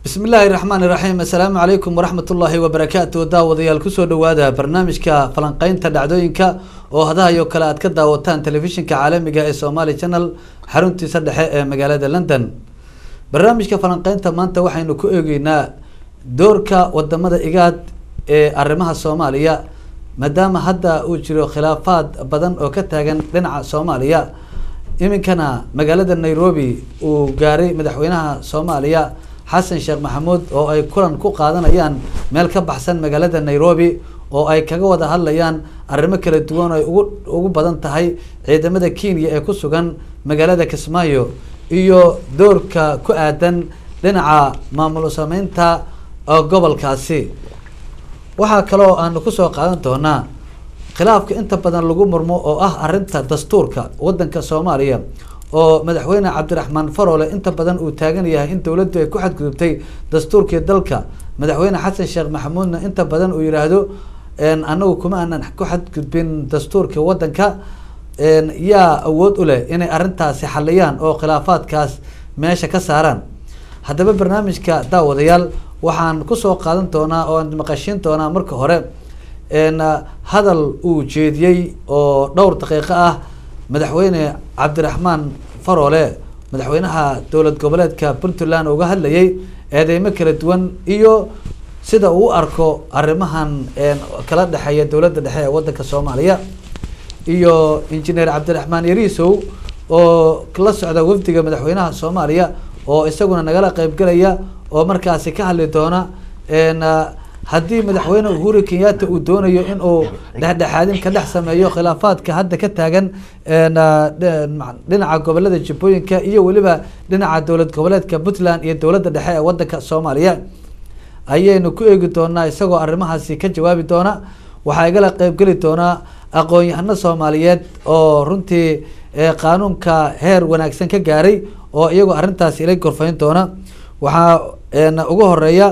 bismi illaahi raxmaan iraxiim assalaamu calaykum waraxmat ullaahi wabarakaatu daawadayaal kusoo dhawaada barnaamijka falanqeynta dhacdooyinka oo hadahayo kale aad ka daawataan telefishinka caalamiga ee somaali channel xaruntiisa dhexe ee magaalada london barnaamijka falanqeynta maanta waxaynu ku eegeynaa doorka wadamada igaad ee arrimaha soomaaliya maadaama hadda uu jiro khilaafaad badan oo ka taagan dhinaca soomaaliya iminkana magaalada nairobi uu gaaray madaxweynaha soomaaliya xasan sheekh maxamuud oo ay kulan ku qaadanayaan meel ka baxsan magaalada nairobi oo ay kaga wada hadlayaan arrimo kala duwan oo ay ugu ugu badan tahay ciidamada kenya ee ku sugan magaalada kismaayo iyo doorka ku aadan dhinaca maamul sameynta gobolkaasi waxaa kaloo aanu kusoo qaadan doonaa khilaafka inta badan lagu murmo oo ah arrinta dastuurka waddanka soomaaliya oo madaxweyne cabdiraxmaan farole inta badan uu taagan yahay in dowladdu ay ku xadgudubtay dastuurkii dalka madaxweyne xasan sheekh maxamuudna inta badan uu yihaahdo anagu kuma aanan ku xadgudbin dastuurka waddanka yaa awood u leh inay arrintaasi xaliyaan oo khilaafaadkaas meesha ka saaraan haddaba barnaamijka daawadayaal waxaan kusoo qaadan doonaa oo aan maqashiin doonaa marka hore hadal uu jeediyey oo dhowr daqiiqo ah madaxweyne cabdiraxmaan farole madaxweynaha dowlad goboleedka puntland uga hadlayay eedeymo kala duwan iyo sida uu u arko arrimahan kala dhexeeya dowladda dhexe ee waddanka soomaaliya iyo injineer cabdiraxmaan yariisow oo la socda wafdiga madaxweynaha soomaaliya oo isaguna nagala qeybgelaya oo markaasi ka hadli doona haddii madaxweyne uhuru kenyatta uu doonayo in uu dhexdhexaadin ka dhex sameeyo khilaafaadka hadda ka taagan dhinaca gobolada jubbooyinka iyo weliba dhinaca dowlad goboleedka puntland iyo dowladda dhexe ee waddanka soomaaliya ayaynu ku eegi doonaa isagoo arrimahaasi ka jawaabi doona waxaa igala qeybgeli doonaa aqoon-yahano soomaaliyeed oo runtii qaanuunka heer wanaagsan ka gaaray oo iyagoo arrintaasi ila gorfayn doona waxaa ugu horeeya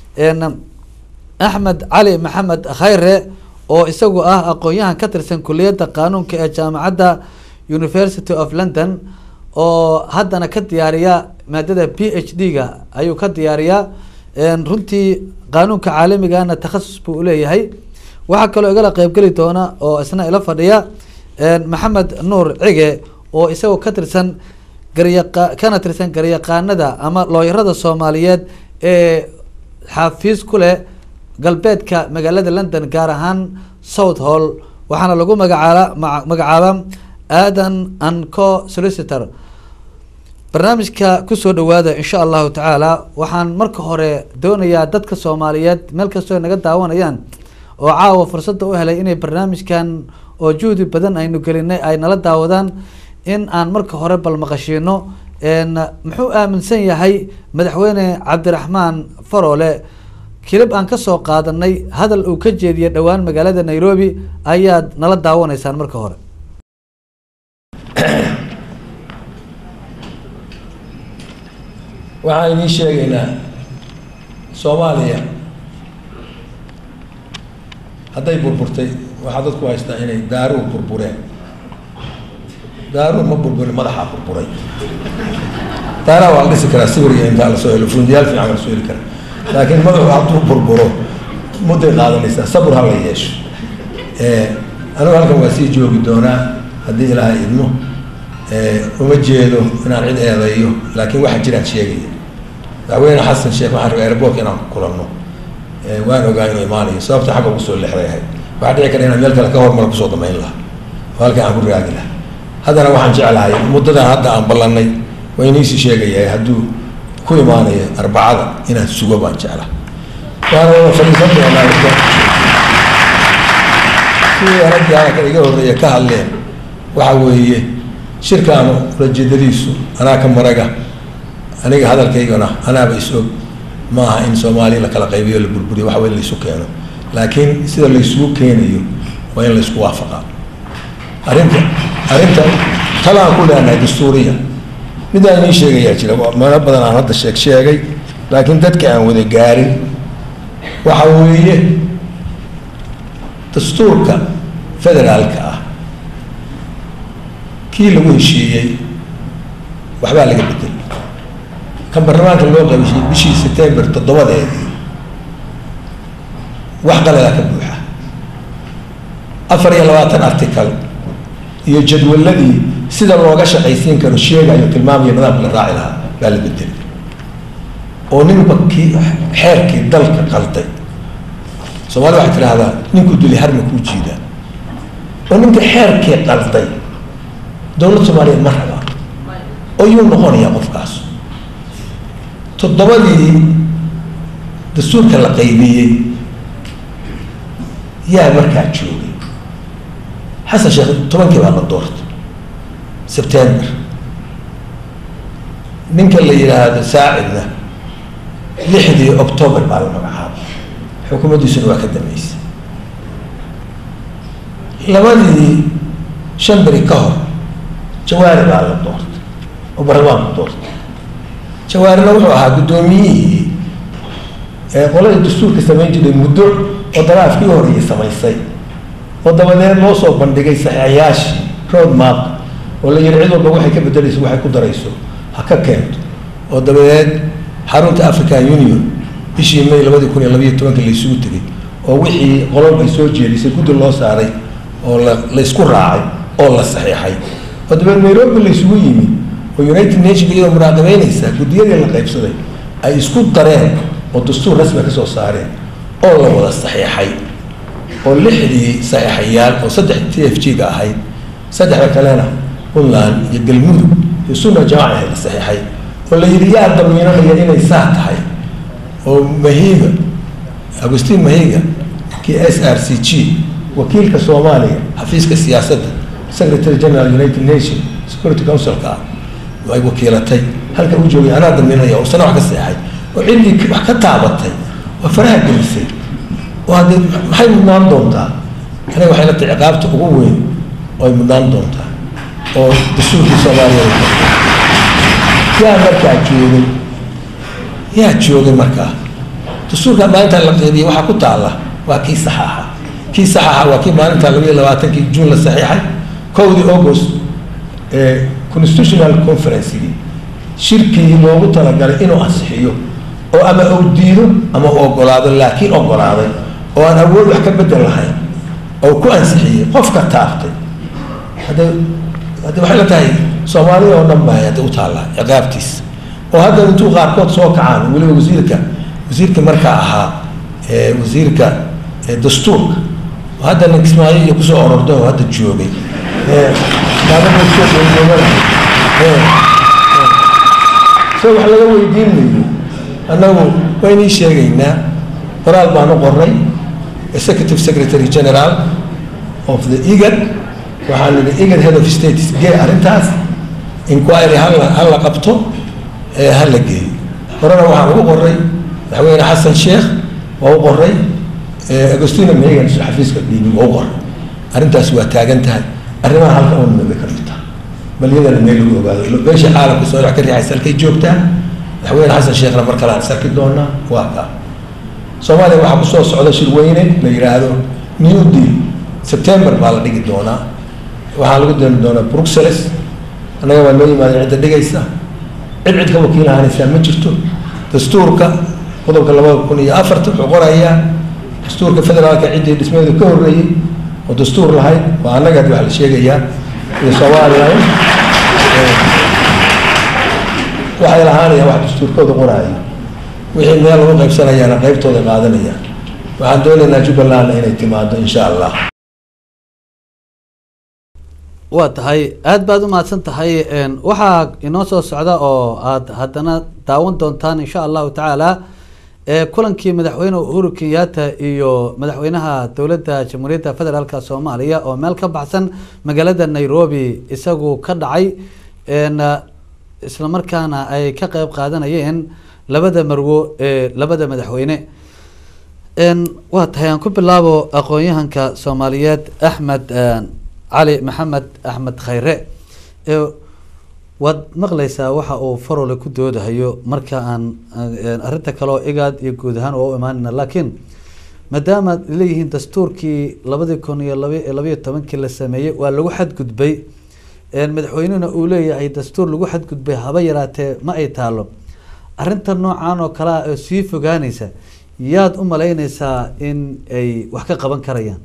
axmed cali maxamed khayre oo isagu ah aqoon-yahan ka tirsan kuliyadda qaanuunka ee jaamacadda university of london oo haddana ka diyaariya maadada p h d ga ayuu ka diyaariyaa runtii qaanuunka caalamigana takhasus buu uleeyahay waxaa kaloo igala qeybgeli doona oo isna ila fadhiya maxamed nuur cige oo isagoo ka tirsan garyaqa kana tirsan garyaqaanada ama looyarada soomaaliyeed ee xaafiis ku leh galbeedka magaalada london gaar ahaan south hall waxaana lagu magacaaba magacaaba aadan anco solicitor barnaamijka kusoo dhawaada insha allahu tacaala waxaan marka hore doonayaa dadka soomaaliyeed meel kastoo naga daawanayaan oo caawa fursadda u helay inay barnaamijkan oo juhdi badan aynu gelinay ay nala daawadaan in aan marka hore bal maqashiino muxuu aaminsan yahay madaxweyne cabdiraxmaan farole kilib aan kasoo qaadanay hadal uu ka jeediyay dhowaan magaalada nairobi ayaad nala daawanaysaan marka hore waxaan idiin sheegaynaa soomaaliya hadday burburtay waxaa dadku haystaa inay daaruu burbureen daaruu ma burburin madaxaa burburay daaraha waa la dhisi karaa sawiriga intaa lasoo helo fundiyaal fiican lasoo heli karaa laakiin madaxu hadduu burburo mudday qaadanaysaa sabur ha la yeesho anigu halkan waa sii joogi doonaa haddii ilaahay idmo uma jeedo inaan cid eedeeyo laakiin waxa jiraan sheegaya madaxweyne xasan sheekh waxaan rabay airboortka inaan ku kulanno waan ogaa inuu imaanayo sababta xagga ugu soo leexday ahayd waxaa dhici kara inaan meel kale ka hormar kusoo damayn lahaa oo halkan aan ku raagi lahaa haddana waxaan jeclahay muddadan hadda aan ballanay waa iniisii sheegayahay hadduu ku imaanayo arbacada inaan sugo baan jeclaa waana wada fadhiisan doonaa sidii raggaa iga horreeya ka hadleen waxa weeye shirkaanu ulajeedadiisu anaa ka maraga aniga hadalkaygana anaaba is-og maaha in soomaaliya la kala qaybiyo la burburiyo waxa wey in laysu keeno laakiin sida laysugu keenayo waa in laysku waafaqaa arrinta arrinta talaan ku leenahay dastuuriya midaan idiin sheegayaa jira meelo badan aan hadda sheeg sheegay laakiin dadka aan wada gaarin waxa weeye dastuurka federaalka ah kii lagu heshiiyey waxbaa laga bedelay kan baarlamaanka loo qabishay bishii september toddobadeedii wax qaladaa ka buuxa afar iyo labaatan article iyo jadwaladii sida looga shaqaysiin karo sheegayo tilmaamaya nidaamka la raaci lahaa baa la bedelay oo ninba kii xeerkii dalka qalday soomaalida waxay tidhaahdaa ninkuu dili harma kuu jiidaa oo ninka xeerkii qalday dowlad soomaaliyeed ma rabaa oo yuu noqonayaa qofkaas toddobadii dastuurka la qaybiyey yaa markaa joogay xasan sheekh tobankii baa la doortay september ninka la yidhaahdo saacidna lixdii october baa la magacaabay xukuumaddiisuna waa ka dambeysay labadii shan beri ka hor jawaari baa la doortay oo baarlamaanku doortay jawaarina wuxuu ahaa guddoomiyihii ee qolada dastuurka samayn jiray muddo oo daraafkii horeeyay samaysay oo dabadeed loo soo bandhigay saxiixayaashii road map oo la yihi cid walba waxay ka bedelayso waxay ku darayso ha ka keento oo dabadeed xarunta african union bishii may labadii kun iyo labayo tobanka la isugu tegay oo wixii qolol ay soo jeedisay guddi loo saaray oo la laysku raacay oo la saxiixay oo dabeed nairobi la isugu yimi oo united nation iyadoo muraaqabeynaysa guddiyadii la qaybsaday ay isku dareen oo dastuur rasmi ka soo saareen oo la wada saxiixay oo lixdii saxiixayaal oo saddex t f g ga ahayd saddexda kalena puntland iyo galmudug iyo sunna jamaaca ahayd la saxiixay oo la yidhi yaa damiinanaya inay saa tahay oo mahiga agustin mahiga kii s r c g wakiilka soomaaliya xafiiska siyaasadda secretary general united nation security councilka ah ay wakiilatay halka u joogay anaa damiinaya oo sana wax ka seexay oo ciddii wax ka taabatay oo faraha gelisay oo haddee maxay mudnaan doontaa aniga waxay la tahay ciqaabta ugu weyn oo ay mudnaan doontaa oo dastuurkii soomaaliya yaa markaa joogay yaa joogay markaa dastuurka maalinta la qeybiyey waxaa ku taalla waa kii saxaaxa kii saxaaxa waa kii maalinta laba iyo labaatankii juun la saxiixay kowdii august ee constitutional conferencegii shirkii loogu talagalay inuu ansixiyo oo ama uu diido ama u ogolaado laakiin ogolaaday oo aan awood wax ka bedel lahayn oo ku ansixiyey qofka taabtay hadda hadda waxay la tahay soomaalida oo dhan baa hadda u taallaa ciqaabtiisa oo hadda intuu qaarkood soo kacaan weliba wasiirka wasiirka markaa ahaa wasiirka dastuurka oo hadda nin kismaayo iyo kusoo ororday oo hadda joogay so wax laga weydiin mayo annagu waynii sheegaynaa qoraal baan u qoray executive secretary general of the igad waxaan nidhi igad head of states gee arrintaas inquiry hala hala qabto ee hala geeyo horena waxaan ugu qoray madaxweyne xasan sheekh waa u qoray agostina megan xafiiska dhiibi waa u qoray arrintaas waa taagan tahay arrimaha halka un naga ka dhigta bal iyadana meel lagu ogaado beesha caalamka soo ka riixaysa halkay joogtaa madaxweyne xasan sheekhna mar kale aan sarki doonaa waa kaa soomaaliya waxaa kusoo socda shirweyne la yidhaahdo new deal september baa la dhigi doonaa waxaa lagu dali doonaa bruxelles annaga waa noo yimaadeen cidda dhigaysa cid cid ka wakiil ahaanaysaa ma jirto dastuurka qodobka labada kun iyo afarta wuxuu qorayaa dastuurka federaalka ciddii dhismeedu ka horreeyey oo dastuur lahayd waa annaga haddi wax la sheegayaa iyo somalilan waxay lahaanayaan wax dastuurkooda qoraayo wixii meel lagu qaybsanayaana qaybtooda qaadanayaan waxaan doonaynaa jubbalandna inay timaado insha allah waa tahay aada baad u mahadsan tahay waxaa inoo soo socda oo aada haddana daawan doontaan insha allahu tacaala kulankii madaxweyne uhuru kenyatta iyo madaxweynaha dowladda jamhuuriyadda federaalka soomaaliya oo meel ka baxsan magaalada nairobi isagu ka dhacay islamarkaana ay ka qeyb qaadanayeen labada marwo ee labada madaxweyne waa tahay aan ku bilaabo aqoon-yahanka soomaaliyeed axmed cali maxamed axmed khayre waad maqlaysaa waxa uu farole ku doodahayo marka aan arrinta kaleo igaad iyo guud ahaan oo u imaanayna laakiin maadaama leeyihiin dastuurkii labadii kun iyo laba labayo tobankii la sameeyey waa lagu xadgudbay madaxweynehuna uu leeyahay dastuur lagu xadgudbay haba yaraatee ma ay taalo arrinta noocan oo kalea oo sii fogaanaysa yaad u malaynaysaa in ay wax ka qaban karayaan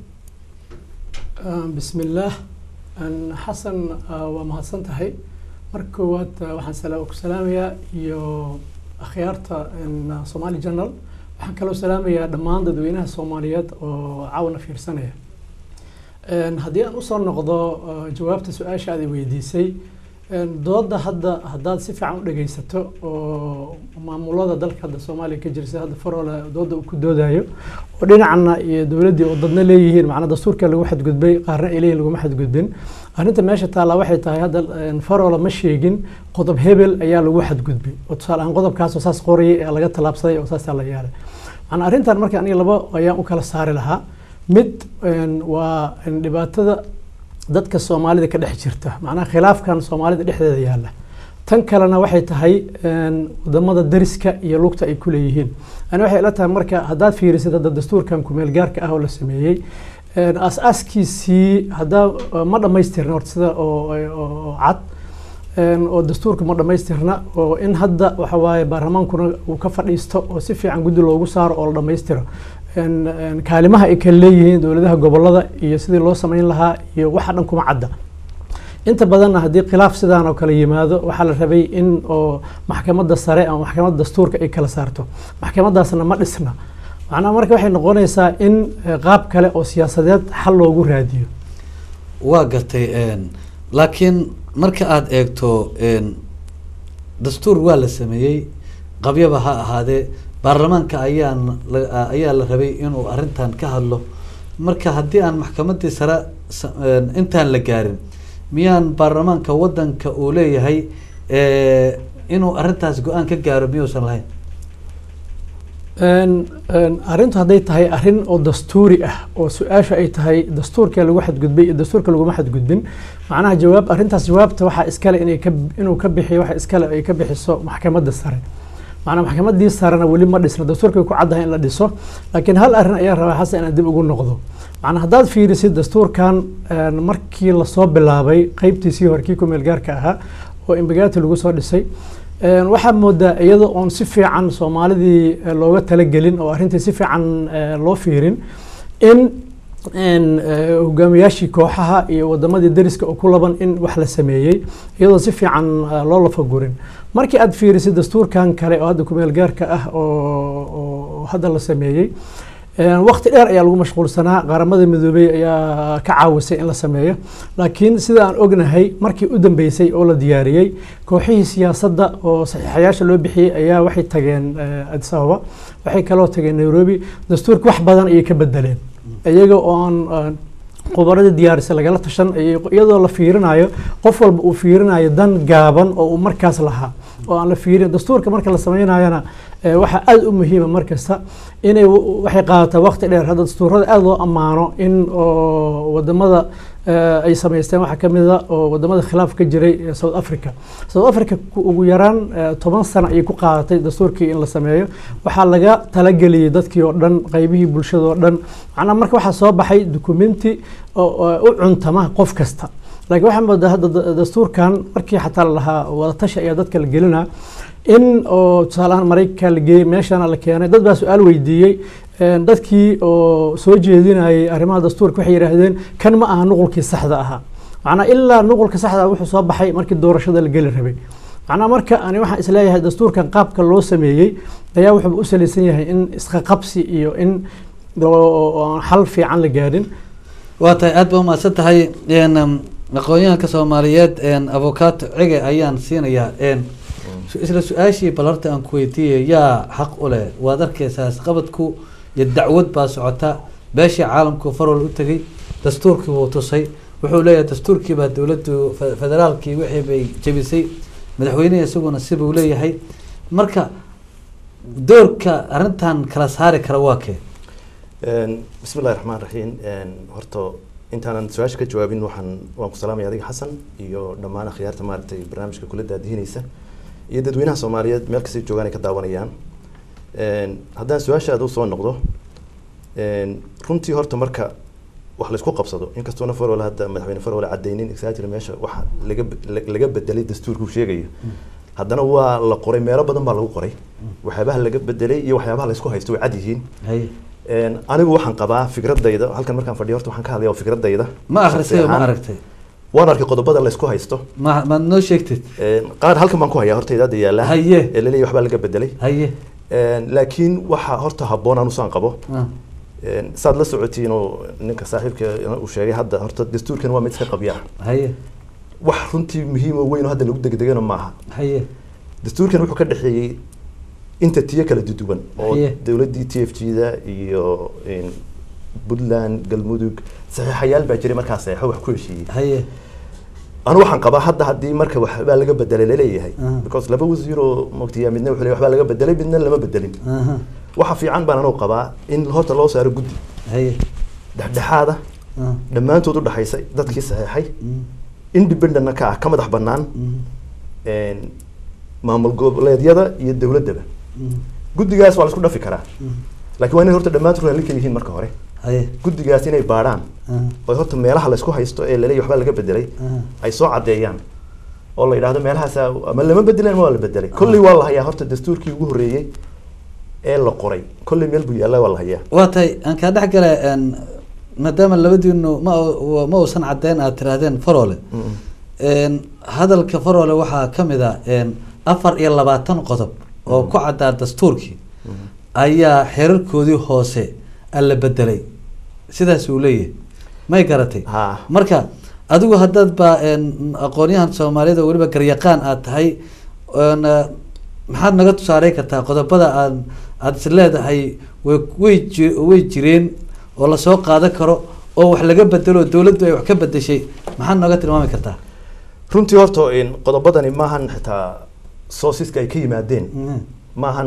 bismi illaah xasan waa mahadsan tahay marka koowaad waxaan ku salaamayaa iyo akhyaarta somali journal waxaan kaloo salaamayaa dhammaan dadweynaha soomaaliyeed oo caawana fiirsanaya haddii aan usoo noqdo jawaabta su-aasha aad i weydiisay dooda hadda haddaad si fiican u dhegeysato oo maamulada dalka hadda soomaaliya ka jira sida hadda farole dooda uu ku doodayo oo dhinacna iyo dowladdii oo dadna leeyihiin macnaa dastuurka lagu xadgudbay qaarna ay leeyihin laguma xadgudbin arrinta meesha taallaa waxay tahay hadda farole ma sheegin qodob hebel ayaa lagu xadgudbay oo tusaale ahaan qodobkaasoo saas qorayay ee laga tallaabsaday oo saasaa la yeelay macnaa arrintan marka aniga laba ayaan u kala saari lahaa mid waa dhibaatada dadka soomaalida ka dhex jirta macnaha khilaafkan soomaalida dhexdeeda yaalla tan kalena waxay tahay wadamada dariska iyo lugta ay ku leeyihiin ani waxay ila tahay marka haddaad fiirisid hadda dastuurkan kumeel gaarka ah oo la sameeyey aas-aaskiisii haddaa ma dhammaystirna horta sida oo cad oo dastuurka ma dhammaystirna oo in hadda waxa waaye baarlamaankuna uu ka fadhiisto oo si fiican guddi loogu saaro oo la dhammaystiro kaalimaha ay kala leeyihiin dowladaha gobolada iyo sidii loo sameyn lahaa iyo waxa dhan kuma cadda inta badanna haddii khilaaf sidaan oo kale yimaado waxaa la rabay in oo maxkamadda sare ama maxkamadda dastuurka ay kala saarto maxkamadaasna ma dhisna macnaha marka waxay noqonaysaa in qaab kale oo siyaasadeed xal loogu raadiyo waa gartay laakiin marka aada eegto dastuur waa la sameeyey qabyaba ha ahaadee baarlamaanka ayaa ayaa la rabay inuu arrintan ka hadlo marka haddii aan maxkamadii sare intaan la gaarin miyaan baarlamaanka wadanka uu leeyahay inuu arrintaas go-aan ka gaaro miyuusan lahayn arrintu hadday tahay arrin oo dastuuri ah oo su-aasha ay tahay dastuurka lagu xadgudbay iyo dastuurka laguma xadgudbin macnaha jawaab arrintaas jawaabta waxaa iskale inay ka inuu ka bixiyo waxa iskale ay ka bixiso maxkamadda sare macnaa maxkamadii sarena weli ma dhisna dastuurkay ku caddahay in la dhiso laakiin hal arrin ayaa rabaa xasan inaan dib ugu noqdo macnaa haddaad fiirisid dastuurkan markii lasoo bilaabay qeybtiisii hore kii kumeel gaarka ahaa oo imbagaati lagu soo dhisay waxaa moodaa iyada oon si fiican soomaalidii looga talagelin oo arrintii si fiican loo fiirin in hogaamiyaashii kooxaha iyo wadamadii dariska oo ku laban in wax la sameeyey iyadoo si fiican loo lafagurin markii aad fiirisid dastuurkan kale oo hadda kumeel gaarka ah oo hadda la sameeyey waqti dheer ayaa lagu mashquulsanaa qaramada midoobey ayaa ka caawisay in la sameeyo laakiin sida aan ognahay markii u dambeysay oo la diyaariyey kooxihii siyaasadda oo saxiixayaasha loo bixiyey ayaa waxay tageen addis ababa waxay kaloo tageen nairobi dastuurka wax badan ayay ka bedeleen iyaga oo aan khubaradii diyaarisay lagala tashan iyadoo la fiirinayo qof walba uu fiirinayo dan gaaban oo uu markaas lahaa oo aan la fiirin dastuurka marka la sameynayana waxaa aada u muhiima markasta inay waxay qaadataa waqti dheer hadda dastuurada aada loo ammaano in wadamada ay samaysteen waxaa kamida oo wadamada khilaaf ka jiray south africa south africa ugu yaraan toban sano ayay ku qaadatay dastuurkii in la sameeyo waxaa laga talageliyey dadkii oo dhan qeybihii bulshada oo dhan macnaa marka waxaa soo baxay documenti u cuntama qof kasta laakiin waxaa moodaa hadda dastuurkan markii xataa lalahaa wadatashi ayaa dadka la gelinaa in oo tusaalahaan maraykanka la geeyey meeshana la keenay dad baa su-aal weydiiyey dadkii oo soo jeedinayay arrimaha dastuurka waxay yidhaahdeen kan ma aha nuqulkii saxda ahaa macnaa ilaa nuqulka saxda wuxuu soo baxay markii doorashada la geli rabay macnaa marka ani waxaan isleeyahay dastuurkan qaabka loo sameeyey ayaa wuxuu u salaysan yahay in isqaqabsi iyo in xal fiican la gaadhin waa tahay aada ba umahadsan tahay aqoon-yahanka soomaaliyeed avocaato cege ayaan siinayaa isla su-aashii bal horta aan ku weydiiyay yaa xaq u leh waad arkeysaa isqabadku iyo dacwad baa socota beeshii caalamku farwal u tegay dastuurkii wuu tusay wuxuu leeyahay dastuurkii baa dowladdu federaalkii wixii bay jebisay madaxweynehi isaguna sibuu leeyahay marka doorka arrintan kala saari kara waa kee bismi illahi raxmaan raxiim horta intaanan su-aasha ka jawaabin waxaan waan ku salaamaya adiga xasan iyo dhammaan akhyaarta maaragtay barnaamijka kula daadihinaysa iyo dadweynaha soomaaliyeed meel kastay joogaan ay ka daawanayaan haddaan su-aasha aad usoo noqdo runtii horta marka wax laysku qabsado inkastoona farwale hadda madaxweyne farwale cadeynin exactly meesha waxa laga laga bedelay dastuurku sheegaya haddana waa la qoray meelo badan baa lagu qoray waxyaabaha laga bedelay iyo waxyaabaha laysku haysto way cad yihiin haye Een, anigu waxaan qabaa fikradayda halkan markaan fadhiyo horta waxaan ka hadlaya waa fikradayda ma akhrisay oo ma Shakhsi ahaan, aragtay waan arkay qodobada laysku haysto ma maad noo sheegtid Een, qaar halkan baan ku hayaa horta idaada yaala Haye. ee laleeyahay waxbaa laga bedelay haye Een, laakiin waxaa horta habboon anusaan qabo ah, Een, saad la socotiin oo ninka saaxiibka uu sheegay hadda horta dastuurkan waa mid iska qabya ah. haye wax runtii muhiim oo weyn oo hadda lagu degdegana maaha haye dastuurkan wuxuu ka dhexeeyey inta tiyo kala duduwan oo Haye. dowladdii t f g da iyo een, puntland galmudug saxiixayaal baa jiray markaa saxeixo wax ku heshiiyey haye anu waxaan qabaa hadda haddii marka waxbaa laga bedelay laleeyahay Ah. because laba wasiir oo mogtiya midna wuxuu leeyahay waxbaa laga bedelay midna lama bedelin aha waxa fiican baan anuu qabaa in horta loo saaro guddi haye dhexdhexaada ah, dhammaantood u dhaxaysay dadkii saxeexay mm, independentna ka ah ka madax bannaan mm, een, maamul goboleedyada iyo dowladdaba mm, guddigaas waa la isku dhafi karaa mm, laakiin waa inay horta dhammaantood raalli ka yihiin marka hore haye guddigaas inay baadhaan ah, oo horta meelaha la isku haysto ee laleeyahay waxbaa laga bedelay ah, ay soo caddeeyaan oo la yidhaahdo meelahaas ama lama bedeleen ama waa la bedelay kolley waa la hayaa horta dastuurkii ugu horreeyey ee la qoray kolley meel buu yaalla waa la hayaa waa tahay aan kaa dhex gala een, maadaama labadiinu ma u- ma uusan caddeyn aad tiraahdeen farole een, hadalka farole waxaa ka mid a een, afar iyo labaatan qodob oo ku caddaa dastuurkii ayaa xeerarkoodii hoose alla bedelay sidaas uu leeyahay may garatay ha marka adigu haddaad ba een, aqoonyahan soomaaliyeed oo weliba garyaqaan aad tahay een, eh, maxaad naga tusaarey kartaa qodobada aad aad is leedahay way way ji- way jireen oo lasoo qaadan karo oo wax laga bedelo oo dowladdu ay wax ka bedeshay maxaad nooga tilmaami kartaa runtii horta in qodobadani maahan xitaa soosiska ay ka yimaadeen Mhm. maahan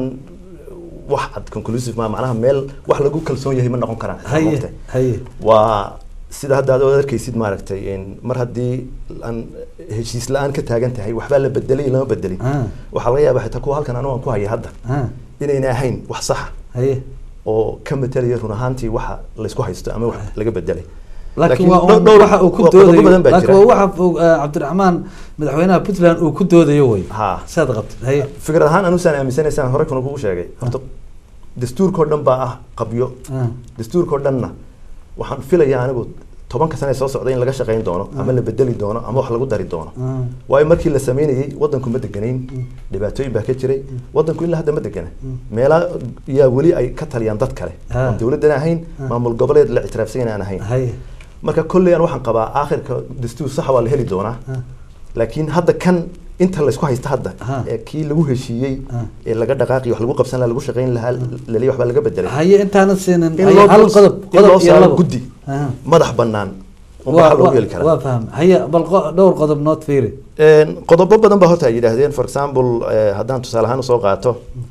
wax cad conclusive ma macnaha meel wax lagu kalsoon yahay ma noqon karaan xitaa haye moogtahay. haye waa sida hadda aad arkaysid maaragtay in mar haddii aan heshiis la-aan ka taagan tahay waxbaa la bedelay lama bedelin Ah. waxaa laga yaabaa xitaa kuwa halkan anigu aan ku haya hadda ah, inayna ahayn wax saxa haye oo ka matalaya run ahaantii waxa laysku haysto ama wax laga bedelay laakiin waa dhow- un dhowr- waxa uu ku waa qodobo doodayo badan baa laakiin jira. waa waxa uu, eh, cabdiraxmaan madaxweynaha puntland uu ku doodayo wey Ha. saad qabtid haye fikrad ahaan anusaan aaminsanaysaan hore kuna kugu sheegay horta dastuurkao dhan baa ah qabyo ah, dastuurkao dhanna waxaan filayaa anigu tobanka sane soo socda in laga shaqayn doono ama la bedeli doono ama wax lagu dari doono ah, waayo markii la sameynayey wadanku ma deganayn dhibaatooyin baa ka jiray wadanku ilaa hadda ma degana meela yaa weli ay ka taliyaan dad kale Ah. oon dowladdan ahayn Ah. maamul goboleed la ictiraafsan aan ahayn haye marka kolley aan waxaan qabaa aakhirka dastuur saxa waa la heli doonaa ah, laakiin hadda kan inta laysku haysta hadda Ha. ee kii lagu heshiiyey Ah. ee laga dhaqaaqi wax lagu qabsan lahaa lagu shaqayn lahaa laleeyahay waxbaa laga bedelay haye intaanan siinin In haye loo hal dul- qodob in loo qodob iyo saaro labo guddi Ah. madax bannaan unba waa xal loogu waa- heli karaa waa faham haye bal qo- dhowr qodob nood fiiri Een, qodobo badan baa horta ay yidhaahdeen for example eh, haddaan tusaale ahaan usoo qaato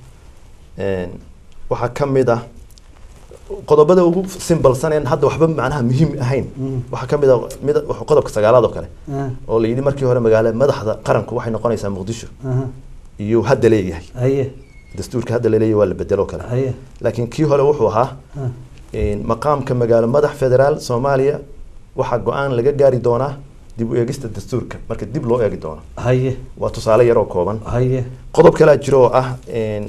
een, waxaa ka mid ah qodobada ugu simbalsaneen hadda waxba macnaha muhiim ahayn Mm. waxaa ka mid ah mid wax- qodobka sagaalaad oo kale Ah, oo la yidhi markii hore magaalo madaxda qaranku waxay noqonaysaa muqdisho aha, iyo hadda leeyahay haye dastuurka hadda laleeyahay waa la bedelo kale haye laakiin kii hore wuxuu ahaa ah, een, maqaamka magaalo madax federaal soomaaliya waxaa go-aan laga gaari doonaa dib u eegista dastuurka marka dib loo eegi doono haye waa tusaale yar oo kooban haye qodob kalaa jiro oo ah een,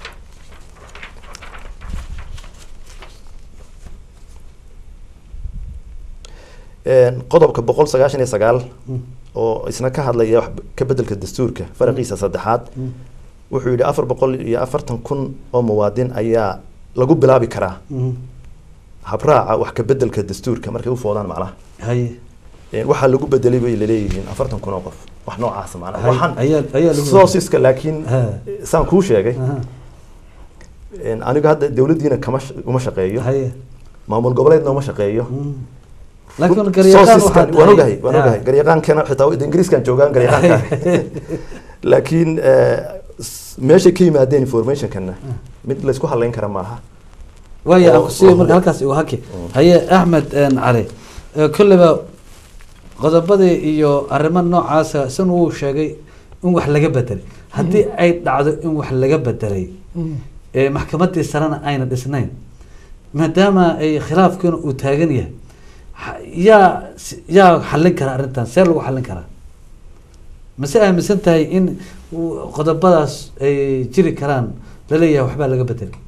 een, qodobka boqol sagaashan iyo sagaal Mm. oo isna ka hadlaya wax ka bedelka dastuurka faraqiisa saddexaad Mm. wuxuu yidhi afar boqol iyo afartan kun oo muwaadin ayaa lagu bilaabi karaa Mhm. habraaca wax ka bedelka dastuurka markay u foodaan macnaha haye Een, waxaa lagu bedelay bay laleeyihiin afartan kun oo qof wax noocaas macnaha Hay- waxaan ayaa ayaa lagu soosiska laakiin Ha. saan kuu sheegay Aha, een, aniga hadda dowladdiina kama sh- uma shaqeeyo haye maamul goboleedna uma shaqeeyo Mm. laakiin garyaqaan Soosiskan- waxaad waan tahay- ogahay waan Ha. ogahay garyaqaankana xitaa wada ingiriiskan joogaan garyaqaanka laakiin eh, s- meeshay ka yimaadeen informationkana mid laysku halayn kara maaha waaya aan oo- kusiiya oo- marka halkaas igu haki Mm. haye axmed een, cali ee, kolleyba qodobadii iyo arrimo noocaasa san wuu sheegay in wax laga bedelay haddii ay dhacdo in wax laga bedelay ee maxkamadii sarena ayna dhisnayn maadaama ay khilaafkiina uu taagan yahay ha- yaa s- yaa xallin kara arrintan see lagu xallin karaa mase aaminsan tahay in uu qodobadaas ay jiri karaan laleeyahay waxbaa laga bedelay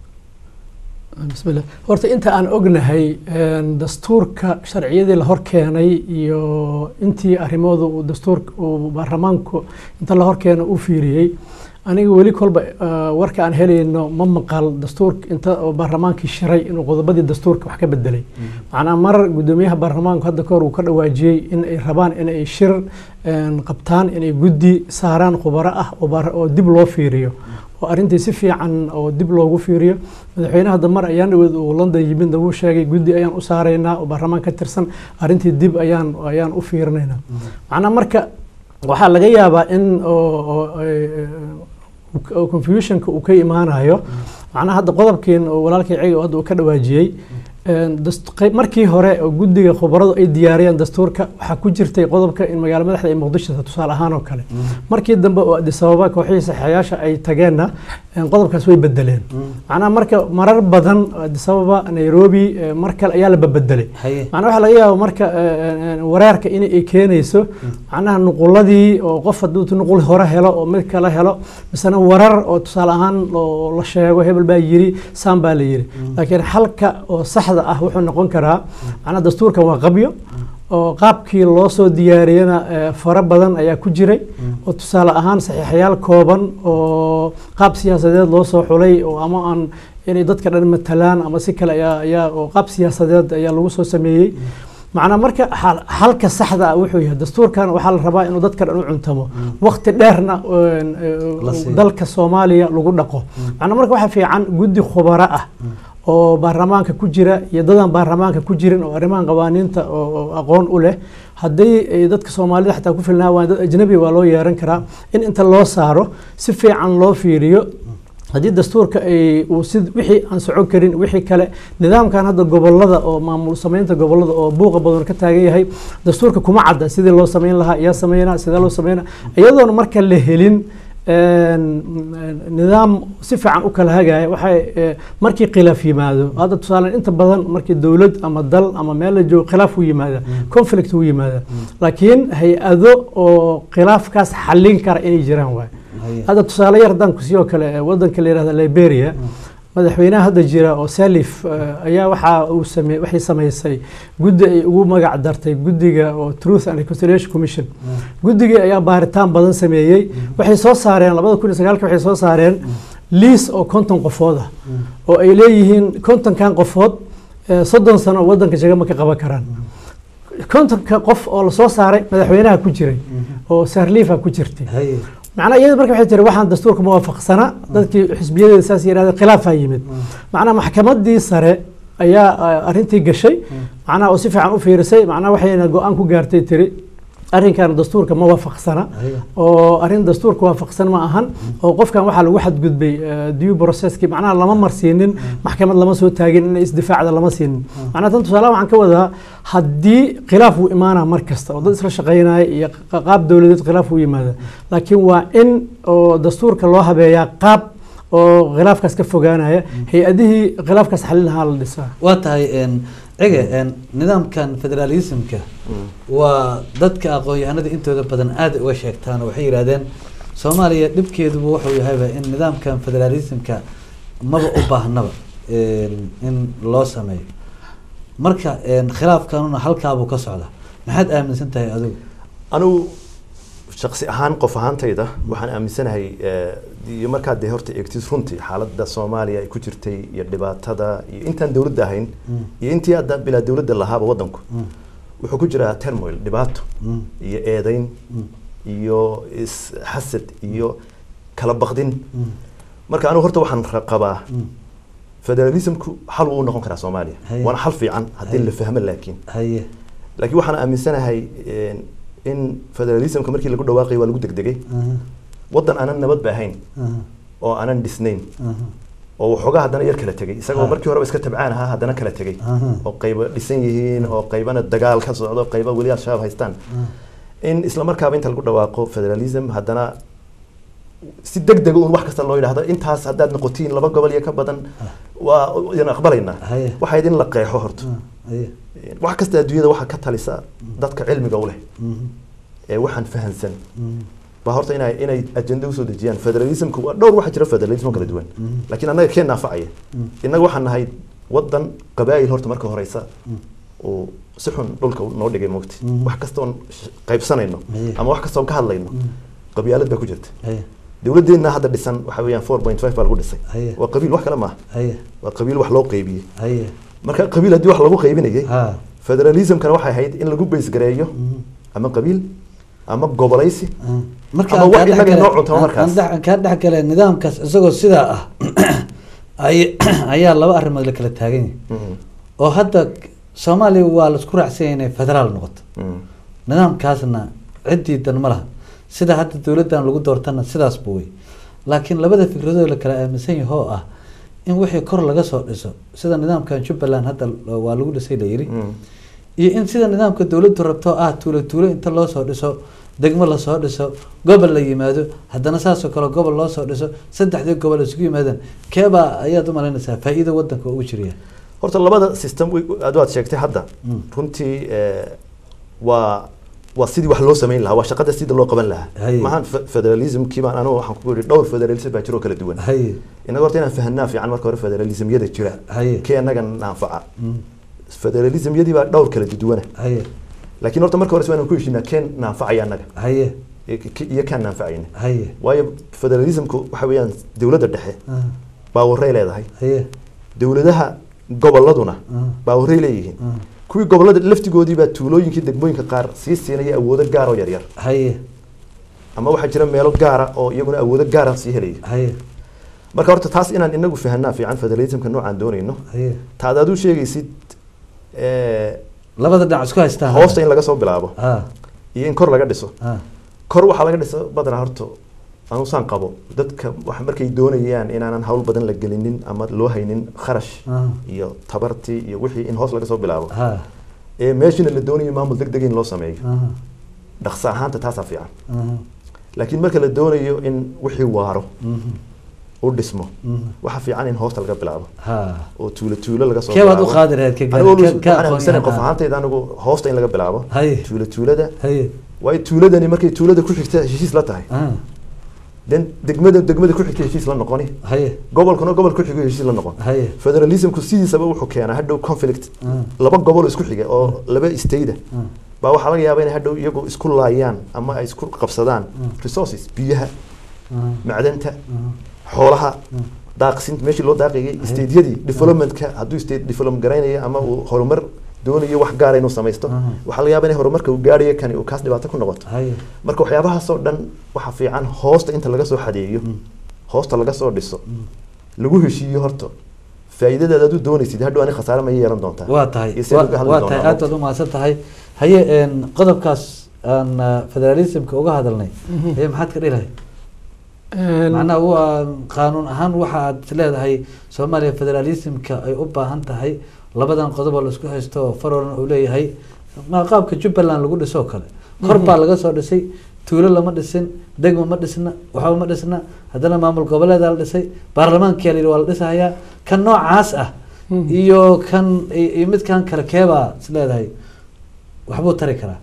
bismillah horta inta aan ognahay een, dastuurka sharciyadii la hor keenay iyo intii arrimooda uu dastuurka uu baarlamaanku inta la hor keenay u fiiriyey aniga weli kolba eh, warka aan helayno ma maqal dastuurka inta oo baarlamaankii shiray inuu qodobadii dastuurka wax ka bedelay macnaa mar gudoomiyaha baarlamaanku hadda kahor uu ka dhawaajiyey in ay rabaan in ay shir een, qabtaan inay guddi saaraan khubaro ah oo baar- oo dib loo fiiriyo oo arrintii si fiican oo dib loogu fiiriyo madaxweynaha damar ayaan dhaweed uu london yimid wuu sheegay guddi ayaan u saaraynaa oo baarlamaan ka tirsan arrintii dib ayaan ayaan u fiirinaynaa macnaa marka waxaa laga yaabaa in oo- oo, eh, oo confusionka uu ka imaanayo macnaha hadda qodobkeen oo walaalkay ciga oo hadda uu ka dhawaajiyey een, dast- qayb- markii hore oo guddiga khubaradu ay diyaariyeen dastuurka waxaa ku jirtay qodobka in magaalo madaxda ay muqdisho tahay, tusaale ahaan oo kale markii dambe oo addis ababa kooxihii saxeeyaasha ay tageenna een, qodobkaas way bedeleen macnaha marka marar badan oo addis ababa nairobi eh, mar kale ayaa la babedelay haye macnaha waxaa laga yaaba marka eh, eh, wareerka in ay keenayso macnaha nuquladii oo qof hadduu nuqul hore helo oo mid kale helo misena warar oo tusaale ahaan oo la sheego hebel baa yiri saan baa la yiri laakiin xalka oo saxda ah wuxuu noqon karaa macnaha dastuurkan waa qabyo oo qaabkii loo soo diyaariyana eh, fara badan ayaa ku jiray oo tusaale ahaan saxiixayaal kooban oo qaab siyaasadeed loo soo xulay oo ama aan inay dadka dhan matalaan ama si kale ayaa ayaa oo qaab siyaasadeed ayaa lagu soo sameeyey macnaa marka xal- xalka saxda ah wuxuu yahay dastuurkan waxaa la rabaa inuu dadka dhan u cuntamo waqti dheerna een, ee, La siiyo. dalka soomaaliya lagu dhaqo macnaa marka waxaa fiican guddi khubaro ah oo baarlamaanka ku jira iyo dadaan baarlamaanka ku jirin oo arrimahan qawaaniinta oo oo aqoon u leh haddii ay dadka soomaalida xataa ku filnaa waa dad ajnabi waa loo yeeran karaa in inta loo saaro si fiican loo fiiriyo haddii dastuurka ay uu si wixii aan socon karin wixii kale nidaamkan hadda gobolada oo maamul samaynta gobolada oo buuqa badan ka taagan yahay dastuurka kuma cadda sidii loo samayn lahaa yaa sameynaa sidee loo sameynaa iyadoona marka la helin een, nidaam si fiican u kala hagaya waxay eh, markii khilaaf yimaado hadda tusaale inta badan markii dowlad ama dal ama meel la joogo khilaaf u yimaada conflict u yimaada laakiin hay-ado oo khilaafkaas xallin kara inay jiraan waay haye hadda tusaale yar haddaan ku siiyoo kale eh, wadanka la yihahda liberia madaxweynaha hadda jira oo salif eh, ayaa waxa uu same waxay samaysay guddi ay ugu magac dartay guddiga oo truth and reconciliation commission guddigii ayaa baaritaan badan sameeyey waxay soo saareen labada kun iyo sagaalka waxay soo saareen liis oo konton qofood ah oo ay leeyihiin kontonkan qofood eh, soddon sano oo wadanka jagama ka qaban karaan kontonka qof oo lasoo saaray madaxweynaha ku jiray oo sarliifa ku jirtay haye macnaa iyada marka waxay tiri waxaan dastuurka muwaafaqsana dadkii xisbiyadeeda saas yidhahdeen khilaafaa yimid macnaa maxkamadii sare ayaa eh, arrintii gashay macnaha oo si fiican u fiirisay macnaha waxayna go-aan ku gaartay tiri arrinkan dastuurka ma waafaqsana haye oo arrin dastuurka waafaqsan ma ahan oo qofkan waxaa lagu xadgudbay eh, due processkii macnaha lama marsiinin maxkamad lama soo taagin in isdifaacda lama siinin macnaha tan tusaale waxaan ka wadaa haddii khilaaf uu imaanaa mar kasta oo dad isla shaqaynaya iyo qa- qaab dowladeed khilaaf uu yimaada laakiin waa in oo dastuurka loo habeeyaa qaab oo khilaafkaas ka fogaanaya hay-adihii khilaafkaas xalin lahaa la dhisaa waa tahay een, cige een, nidaamkan federalismka waa dadka aqoon-yahanada intooda badan aada uga sheegtaan oo waxay yidhahdeen soomaaliya dhibkeeduba wuxuu yahayba in nidaamkan federalismka maba u baahnaba een, in loo sameeyo marka een, khilaafkanuna halkaabuu ka socda maxaad aaminsan tahay adigu anigu shaksi ahaan qof ahaantayda waxaan aaminsanahay eh, iyo markaad dee horta eegtid runtii xaaladda soomaaliya ay ku jirtay iyo dhibaatada iyo intaan dowladda ahayn Mm. iyo intii hadda bilaa dowladda lahaaba waddanku Mm, wuxuu ku jiraa termoil dhibaato mm, iyo eedayn mm, iyo isxasad iyo kala baqdin mm, marka anigu horta waxaan ra- qabaa mm. federalismku xal wuu noqon karaa soomaaliya Haye. waana xal fiican haddii Haye. la fahmo laakiin haye laakiin waxaan aaminsanahay een, in federalismka markii lagu dhawaaqay waa lagu degdegay aha, waddan aanan nabad ba ahayn aha, oo aanan dhisnayn aha, oo waxoogaa haddana yar kala tegay isagoo Ha. markii horeba iska tabcaan ahaa haddana kala tegay aha, oo qayba dhisan yihiin oo qaybana dagaal ka socdo qayba weli al-shabaab haystaan aha. in isla markaaba inta lagu dhawaaqo federalism haddana si deg dega un wax kasta loo yidhaahdo intaas haddaad noqotiin laba gobol iyo ka badan waa idin aqbalaynaa Haye. waxaa idin la qeexo horta Ah, haye. wax kasta adduunyada waxaa ka talisa dadka cilmiga u leh Mhm, ee waxaan fahansan mhm, baa horta inay inay ajenda usoo dejiyaan federalismku waa dhowr waxaa jira federalism kala duwan laakiin annaga keen naafacaya innaga waxaan nahay wadan qabaa'il horta marka horeysa uu si xun dhulka noo dhigay moogti wax kastoon sh- qaybsanayno Haye. ama wax kastoon ka hadlayno qabyaalad baa ku jirta haye dowladdeena hadda dhisan waxa weeyaan four point five baa lagu dhisay Haye. waa qabiil wax kale maaha haye waa qabiil wax loo qaybiyey haye marka qabiil haddii wax lagu qaybinayay ha federalismkana waxay ahayd in lagu baysgareeyo ama qabiil ama gobolaysi marka Ama aan wax kaa inaga dhexgale- noo cunto aan- markaas. aan dhex- aan kaa dhexgale nidaamkaas isagoo sidaa ah ay- ayaa laba arrimood la kala taagan yahay Mhm. oo hadda soomaaliya waa laisku raacsan yahay inay federaal noqoto Mhm. nidaamkaasna ciddii dan ma laha sida hadda dowladdan lagu doortana sidaasba wey laakiin labada fikradood la kala aaminsan yahay oo ah in wixii kor laga soo dhiso sida nidaamkan jubbaland hadda waa lagu dhisay la yidhi Mhm. iyo in sida nidaamka dowladdu rabto ah tuulo tuulo inta loo soo dhiso degmo lasoo dhiso gobol la yimaado haddana saasoo kale gobol loo soo dhiso saddexdii gobol isugu yimaadaan keebaa ayaad u malaynaysaa faa-iido wadanka ugu jiraya horta labada system way- aad waad sheegtay hadda Mm. runtii eh, waa waa sidii wax loo samayn lahaa waa shaqada sidii loo qaban lahaa Haye. maahan fe- federalismkii baan anigu waxaan ku yidhi dhowr federalism baa jiroo kala duwan haye inaga horta inaan fahanaa fiican marka hore federalismyada jira Haye. kee annaga naanfaca Mm. federalismyadii baa dhowr kala duwana haye laakiin horta marka hore waa inaan ku heshiinaa keen naanfacaya annaga haye iyo- ki- iyo kaan naanfacayna haye waayo federalismku waxa weeyaan dowladda dhexe Ah, baawaray leedahay haye dowladaha goboladuna Ah. baawaray leeyihiin Ah. kuwii gobolada laftigoodii baa tuulooyinkii degmooyinka qaar sii siinaya awoodo gaar oo yaryar haye ama waxaa jira meelo gaara oo iyaguna awoodo gaara sii helaya haye marka horta taas inaan inagu fahanaa fiican federalismka noocaan doonayno haye taad aad u sheegaysid eh, labada dhinac isku haystaan hoosta in laga soo bilaabo ah iyo in kor laga dhiso ah kor waxaa laga dhiso badanaa horta anusaan qabo dadka wax markay doonayaan inaanan hawl badan la gelinin ama loo haynin kharash ah iyo tabartii iyo wixii in hoos laga soo bilaabo ha ee meeshina la doonayo maamul deg deg in loo sameeyo ah dhaqso ahaanta taasaa fiican ah laakiin marka la doonayo in wixii waaro mhm, u dhismo mhm. waxaa fiican in hoosta laga bilaabo ha oo tuulo tuulo laga soo Kee baad u bilaabo. qaadi lahayd ka gaar- Anigu ka- waxaan ka aaminsanahay qof aqoon-yahan, ahaantayda anigu hoosta in laga bilaabo haye tuulo tuulada haye waayo tuuladani markay tuulada ku xigta heshiis la tahay ah den degmada degmada ku xigta heshiis la noqoni haye gobolkuna gobol ku xigo heshiis la noqon haye federalismku sidiisaba wuxuu keenaa hadhow conflict ah laba gobol isku xiga oo laba istayda ah baa waxaa laga yaabaa inay hadhow iyagu isku laayaan ama ay isku qabsadaan Mm. resources biyaha ah macdanta ah xoolaha Mm. daaqsinta meeshii loo daaqayay stateyadii developmentka hadduu state development garaynayo ama uu horumar doonayo wax gaara inuu samaysto Mhm. waxaa laga yaabaa inay horumarka uu gaarayo kani uu kaas dhibaato ku noqoto haye marka waxyaabahaasoo dhan waxaa fiican hoosta inta laga soo xadeeyo Mm. hoosta laga soo dhiso Mm. lagu heshiiyo horta faa'iidadaad aad u doonaysid hadhow ani khasaare ma yeelan doontaa waa tahay iyo sidee uga hadli waa doonaa tahay aad baad u mahadsan tahay haye een, qodobkaas aan ah, federalismka uga hadalnay haye maxaad ka dhilahay macnaha waa qaanuun ahaan waxa aad leedahay soomaaliya federalismka ay u baahan tahay labadan qodob oo laisku haysto farolan uu leeyahay ma qaabka jubbaland lagu dhisoo kale kor baa laga soo dhisay tuulo lama dhisin degmo ma dhisna waxba ma dhisna haddana maamul goboleedaa la dhisay baarlamaankia la yidhi waa la dhisahayaa kan noocaas ah iyo kan iyo iyo midkan kale keebaa is leedahay waxbuu tari karaa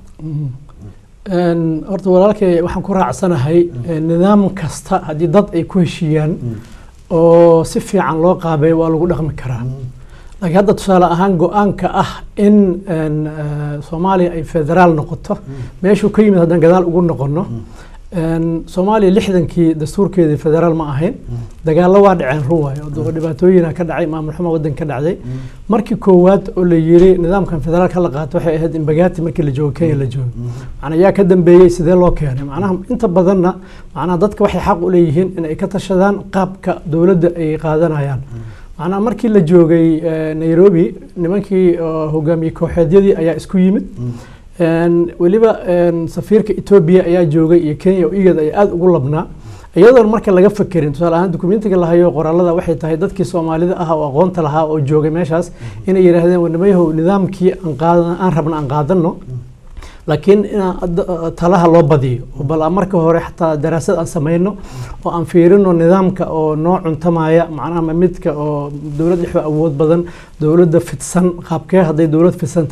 Een, horta walaalkay waxaan ku raacsanahay een, nidaam kasta haddii dad ay ku heshiiyaan oo si fiican loo qaabeeyo waa lagu dhaqmi karaa laakiin hadda tusaale ahaan go-aanka ah in een, eh, soomaaliya ay federaal noqoto meeshuu ka yimid haddaan gadaal ugu noqono een, soomaaliya lixdankii dastuurkeedii federaal ma ahayn dagaallo waa dhaceen run waayo oo dhibaatooyina ka dhacay maamul xumo waddanka ka dhacday markii koowaad oo la yiri nidaamkan federaalka la qaato waxay ahayd in bagaati markii la joogo kenya la joogo macnaa yaa ka dambeeyey sidee loo keenay macnaha inta badanna macnaha dadka waxay xaq u leeyihiin in ay ka tashadaan qaabka dowladda ay qaadanayaan macnaha markii la joogay eh, nairobi nimankii oo hogaamiye kooxeedyadii ayaa isku yimid Een, weliba een, safiirka etoobiya ayaa joogay iyo kenya oo iyada ay aada ugu labnaa iyadoon marka laga fakerin tusaale ahaan dukumentiga la hayo qoraalada waxay tahay dadkii soomaalida ah oo aqoonta lahaa oo joogay meeshaas inay yidhaahdeen wanimayahow nidaamkii aan qaadan aan rabna aan qaadano laakiin inaan ad- talaha loo badiyo oo bal aan marka hore xataa daraasad aan sameyno oo aan fiirino nidaamka oo noo cuntamaya macnaha midka oo dowlad dhexda awood badan dowladda fidsan qaabkee hadday dowlad fidsan tahay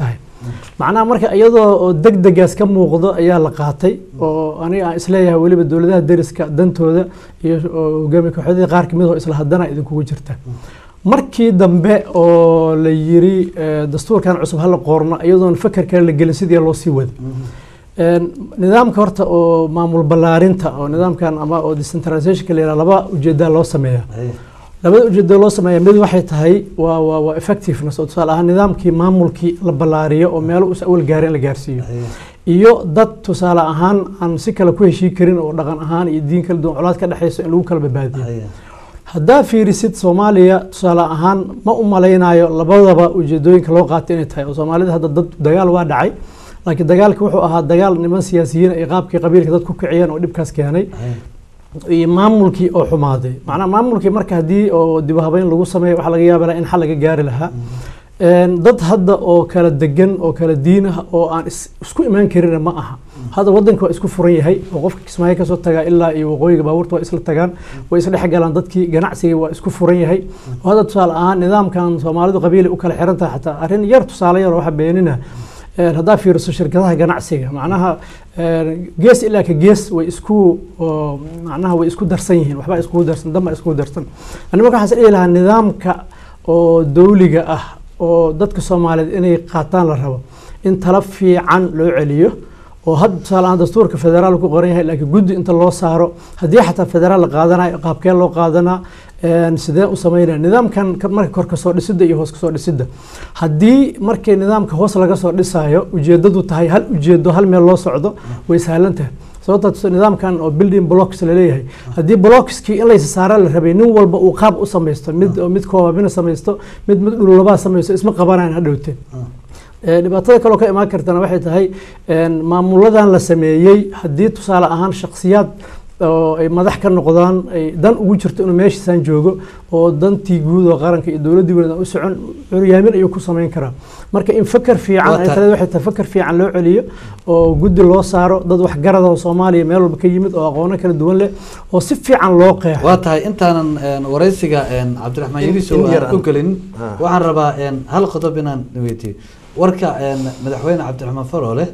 macnaha marka iyadoo oo degdegaas ka muuqdo ayaa la qaatay oo aniga aan isleeyahay weliba dowladaha deriska dantooda iyo oo hogaamiye kooxyadii qaar kamid oo isla haddana idinkugu jirta markii dambe oo la yiri eh, dastuurkan cusub hala qoorno iyadoon fakar kale la gelin sidii loo sii wada Een, nidaamka horta oo maamul ballaarinta oo nidaamkan ama oo decentralizationka la yidhaha laba ujeedaa loo sameeya haye labada ujeedo loo sameeya mid waxay tahay waa waa waa effectiveness oo tusaale ahaan nidaamkii maamulkii la ballaariyo oo meelo us awal gaarin la gaarsiiyo haye iyo dad tusaale ahaan aan si kale ku heshii karin oo dhaqan ahaan iyo diin kala duwan colaad ka dhexeyso in lagu kala badbaadiyo haye haddaa fiirisid soomaaliya tusaale ahaan ma u malaynayo labadaba ujeedooyinka loo qaatay inay tahay oo soomaalida hadda dad dagaal waa dhacay laakiin dagaalka wuxuu ahaa dagaal niman siyaasiyiin ay qaabkii qabiilka dad ku kiciyeen oo dhibkaas keenay haye iyo maamulkii oo xumaaday macnaha maamulkii marka haddii oo dib u habeyn lagu sameeyo waxaa laga yaaba in xal laga gaari lahaa Een, dad hadda oo kala degan oo kala diin ah oo aan is- isku imaan karin ma aha hadda wadanka waa isku furan yahay oo qofka kismaayo kasoo tagaa ilaa iyo waqooyiga baabuurta waa isla tagaan way isla dhex galaan dadkii ganacsiga waa isku furan yahay oo hadda tusaale ahaan nidaamkan soomaalidu qabiili u kala xiran tahay xataa arrin yar tusaale yar oo waxa beenina Een, haddaa fiiriso shirkadaha ganacsiga macnaha een, gees ilaa ka gees way isku oo, macnaha way isku darsan yihiin waxbaa iskugu darsan dambaa iskugu darsan ani marka waxaan is dhihi lahaa nidaamka oo dawliga ah oo dadka soomaaliyeed inay qaataan la rabo in tala fiican loo celiyo oo hadda tusaale ahaan dastuurka federaal ku qoran yahay laakiin guddi inta loo saaro haddii xataa federaal la qaadanayo qaabkee loo qaadanaa een, sidee u sameynaya nidaamkan ka- marka kor kasoo dhisidda iyo hoos kasoo dhisidda haddii markii nidaamka hoos laga soo dhisayo ujeedadu tahay hal ujeedo hal meel loo socdo way sahlan tahay sababta tus- nidaamkan oo building blocks la leeyahay haddii blockskii in laysa saara la rabay nin walba uu qaab u samaysto mid mid koobabina samaysto mid mid dhululabaa samaysto isma qabanayan hadhowte Ee, dhibaatada kaloo ka imaan kartana waxay tahay een, maamuladan la sameeyey haddii tusaale ahaan shakhsiyaad oo ay madax ka noqdaan ay dan ugu jirto inuu meeshiisaan joogo oo dantii guud oo qaranka iyo dowladdii weyn u socon curyaamin ayuu ku samayn karaa marka in fakar fiican Waa ay tahay. taleed waxay tahay fakar fiican loo celiyo oo guddi loo saaro dad waxgarada oo soomaaliya meel walba ka yimid oo aqoono kala duwan leh oo si fiican loo qeexo waa tahay intaanan een, wareysiga een, cabdiraxmaan In- yariso in yar aan u aan- gelin Ha. waxaan rabaa een, hal qodob inaan weydiiyo warka een, madaxweyne cabdiraxmaan faroole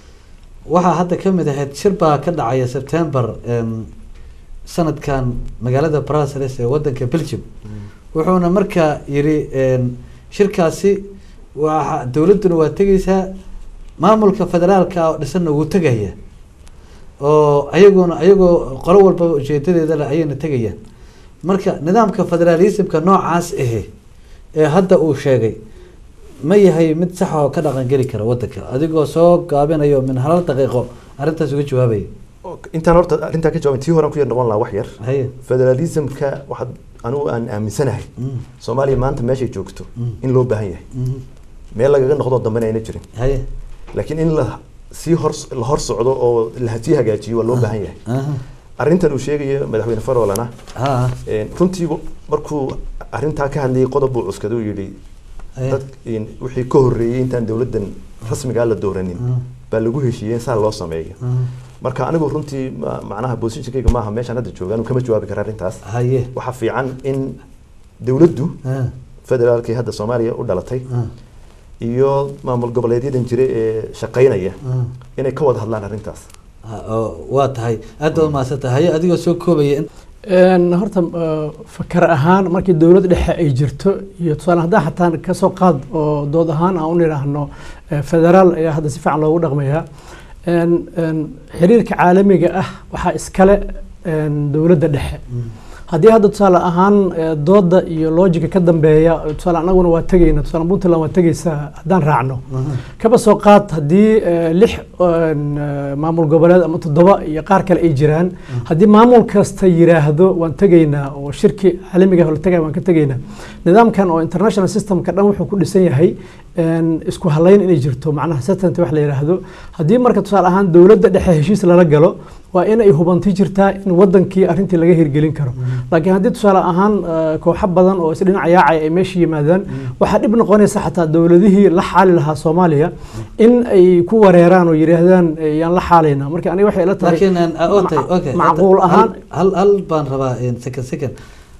waxaa hadda ka mid ahayd shir baa ka dhacaya sebtembar een, sanadkan magaalada brussels ee wadanka belgium wuxuuna markaa yiri een, shirkaasi waa dowladduna waa tegeysaa maamulka federaalka oo dhisanna wuu tegaya oo ayaguna ayagoo qolo walbaba ujeedadeeda leh ayayna tegayaan marka nidaamka federalismka noocaas ahe ee hadda uu sheegay ma yahay mid sax oo ka dhaqan geli kara wadanka adigoo soo gaabinayo min halal daqiiqo arrintaas uga jawaabaya intaan horta arrintaa ka jawaabin tii horaan ku yar noqon lahaa wax yar haye federalismka waxaad anigu aan aaminsanahay Mm, soomaaliya maanta meeshay joogto Mm. in loo baahan yahay mhm, meel lagaga noqdo dambena ayna jirin haye laakiin in la sii hor la hor socdo oo la sii hagaajiyo waa loo baahan yahay aha, arrintan uu sheegayo madaxweyne faroolana ha een, runtii markuu arrintaa ka hadlayay qodob buu cuskaday uu yidhi haye dad een, wixii ka horreeyey intaan dowladdan rasmigaa la dooranin Mm. baa lagu heshiiyey in saa loo sameeyo mhm, marka anigu runtii ma- macnaha positionkayga maaha meeshaan hadda jooga anu kama jawaabi kara arrintaas haye waxaa fiican in dowladdu ha, federaalkii hadda soomaaliya u dhalatay ha, iyo maamul goboleedyadan jira ee shaqaynaya ha. inay ka wada hadlaan arrintaas Ha, oo waa tahay aad baad mahadsantahay haye adigoo soo koobaya in Een, horta eh, fakar ahaan markii dowlad dhexe ay jirto iyo tusaale haddaan xataa kasoo qaad oo dood ahaan aan u nidhaahno eh, federaal ayaa hadda si fiican loogu dhaqmayaa Een, een, xiriirka caalamiga ah waxaa iskale een, dowladda dhexe haddii hadda tusaale ahaan eh, dooda iyo loojika ka dambeeya tusaale anaguna waa tegayna tusaale puntland waa tegaysaa haddaan raacno kaba soo qaad haddii eh, lix een, eh, maamul goboleed ama toddoba iyo qaar kale ay jiraan haddii maamul kasta yiraahdo waan tegaynaa oo shirki caalamiga ah oo la tegaya waan ka tegaynaa nidaamkan oo international systemka dhan wuxuu ku dhisan yahay een, isku halayn inay jirto macnaha certainty wax la yidhaahdo haddii marka tusaale ahaan dowladda dhexe heshiis lala galo waa in ay hubanti jirtaa in wadankii arrintii laga hirgelin karo laakiin haddii tusaale ahaan eh, kooxo badan oo isdhinac yaacay ay meesha yimaadaan waxaa dhib noqonaysa xataa dowladihii la xaali lahaa soomaaliya in ay ku wareeraan oo yidhaahdaan eh, yaan la xaalayna marka aniga waxay ila tahay laakiin aan- ah, okay, ma- okay. macquul Hal- ahaan hal hal baan rabaa een, second second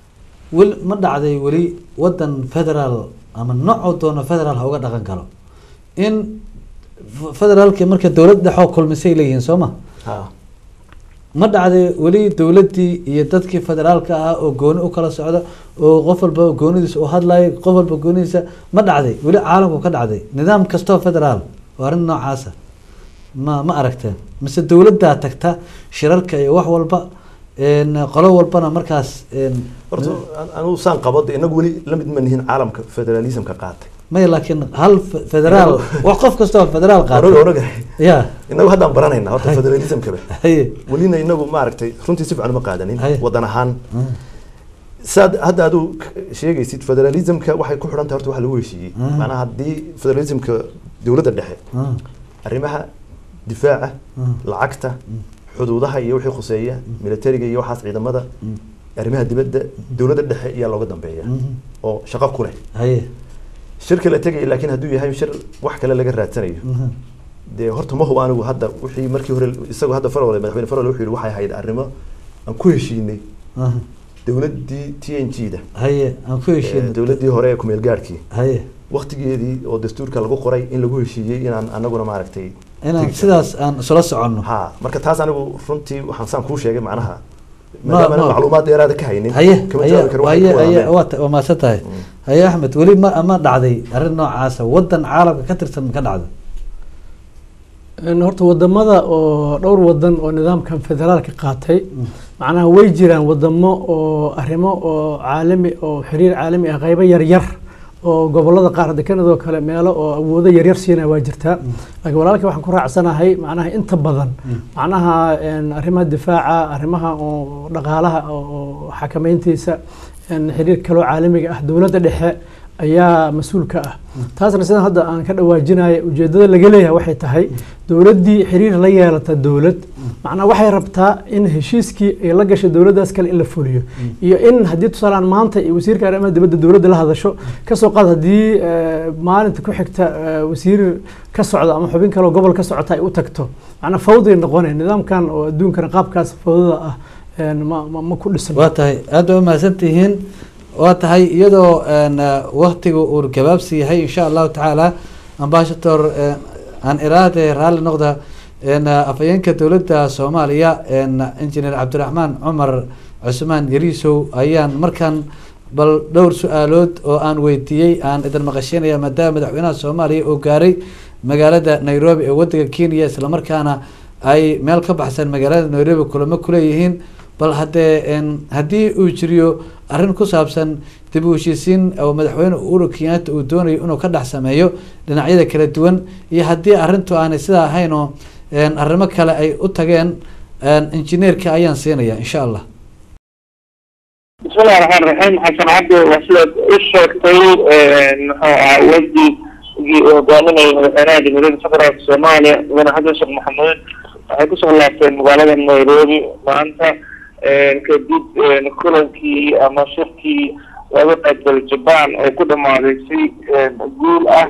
wel ma dhacday weli wadan federaal ama noocoo doono federaal ha uga dhaqan karo in f- federaalki marka dowlad dhexoo kulmisay leeyihiin soo ma ha ma dhacday weli dowladdii iyo dadkii federaalka ahaa oo gooni u kala socda oo qof walba goonidiisa u hadlayo qof walba goonidiisa ma dhacday weli caalamku ka dhacday nidaam kastoo federaal oo arrin noocaasa ma ma aragteen mise dowladdaa tagta shirarka iyo wax walba een, qolo walbana markaas een, horta an- anigu saan qabo de inagu weli la mid ma nihin caalamka federalismka qaatay maya laakiin hal fe- federaal wax qof kastoo federaal onaga qaata onaga ya inagu haddaan baranayna horta federalismkaba haye welina inagu maaragtay runtii si fiican uma qaadanin Haye. wadan ahaan saad hadda aduu k- sheegaysid federalismka waxay ku xidhan tahay horta wax lagu heshiiyey Mhm. macnaha haddii federalismka dowladda dhexe Ah, arrimaha difaaca Mm. lacagta xuduudaha iyo wixii khuseeya militariga iyo waxaas ciidamada Mm. arrimaha dibadda dowladda dhexe ayaa looga dambeeya Mhm. oo shaqo ku leh haye shirka la tegaya laakiin hadduu yahay shir wax kale laga raadsanayo Mhm. dee horta ma hubo anigu hadda wixii markii hore isagoo hadda farole madaxweyne farole wuxuu yihi waxay ahayd arrimo aan ku heshiinay Ah, dowladdii t n g da haye aan ku ee, heshiin dowladdii hore ee kumeel gaadhkii haye waktigeedii oo dastuurka lagu qoray in lagu heshiiyey inaan anaguna maaragtay inaan tegi sidaas aan isula soconno ha marka taas anigu runtii waxaan saan kuu sheegay macnaha Ma- maadaama ma- macluumaad dheeraada ka haynin haye kama haye jawaabi karo waxay haye ku wada haye hadleen. waa ta- waa mahadsan tahay Mm. haye axmed weli ma ma dhacday arrin noocaasa wadan caalamka ka tirsan ma ka dhacday Een, horta wadamada oo dhowr wadan oo nidaamkan federaalka qaatay macnaha way jiraan wadamo oo arrimo oo caalami oo xiriir caalami ah qaybo yaryar oo gobolada qaar hadda kanadoo kale meelo oo awoodo yaryar siinaya waa jirtaa laakiin walaalkii waxaan ku raacsanahay macnaha inta badan macnaha een, arrimaha difaaca arrimaha oo dhaqaalaha oo oo xakameyntiisa een, xiriir kaloo caalamiga ah dowladda dhexe ayaa mas-uul ka ah taasna sidan hadda aan ka dhawaajinaya ujeedada laga leeyahay waxay tahay dowladdii xiriir la yeelata dowlad macnaa waxay rabtaa in heshiiskii ay la gashay dowladdaas kale in la fuliyo iyo in haddii tusaalaan maanta iyo wasiirka arrimaha dibadda dowladda la hadasho kasoo qaad haddii eh, maalinta ku xigta eh, wasiir ka socda ama xubin kale oo gobol ka socota ay u tagto macnaa fawday noqonaya nidaamkan oo adduunkana qaabkaas fawdada ah een, ma ma- ma ku dhisan waa tahay aada waa mahadsan tihiin waa tahay iyadoo een, eh, waktiga uu gabaabsi yahay insha allahu tacaala ambassador eh, aan iraade raalli noqda een, eh, afhayeenka dowladda soomaaliya een, engineer cabdiraxmaan cumar cusmaan yariisow ayaan markaan bal dhowr su-aalood oo aan weydiiyey aan idin maqashiinaya maadaama madaxweynaha soomaaliya uu gaaray magaalada nairobi ee wadanka kenya islamarkaana ay meel ka baxsan magaalada nairobi kulamo kuleeyihiin bal haddee een, haddii uu jiriyo arrin ku saabsan dib u heshiisiin oo madaxweyne uhuru kenyatta uu doonayo inuu ka dhex sameeyo dhinacyada kala duwan iyo haddii arrintu aanay sidaa ahayn oo een, arrimo kale ay u tageen een, injineerka ayaan siinaya insha allah بسم الله الرحمن الرحيم حسن عبد وصلت الشرطي ودي قانوني مدحناه جمهورية فقرة الصومالية من حسن شيخ محمود waxay kusoo laabteen magaalada nairobi maanta kadib kulankii ama shirkii laga qaybgalay jaban oo ku dhamaaday si guul ah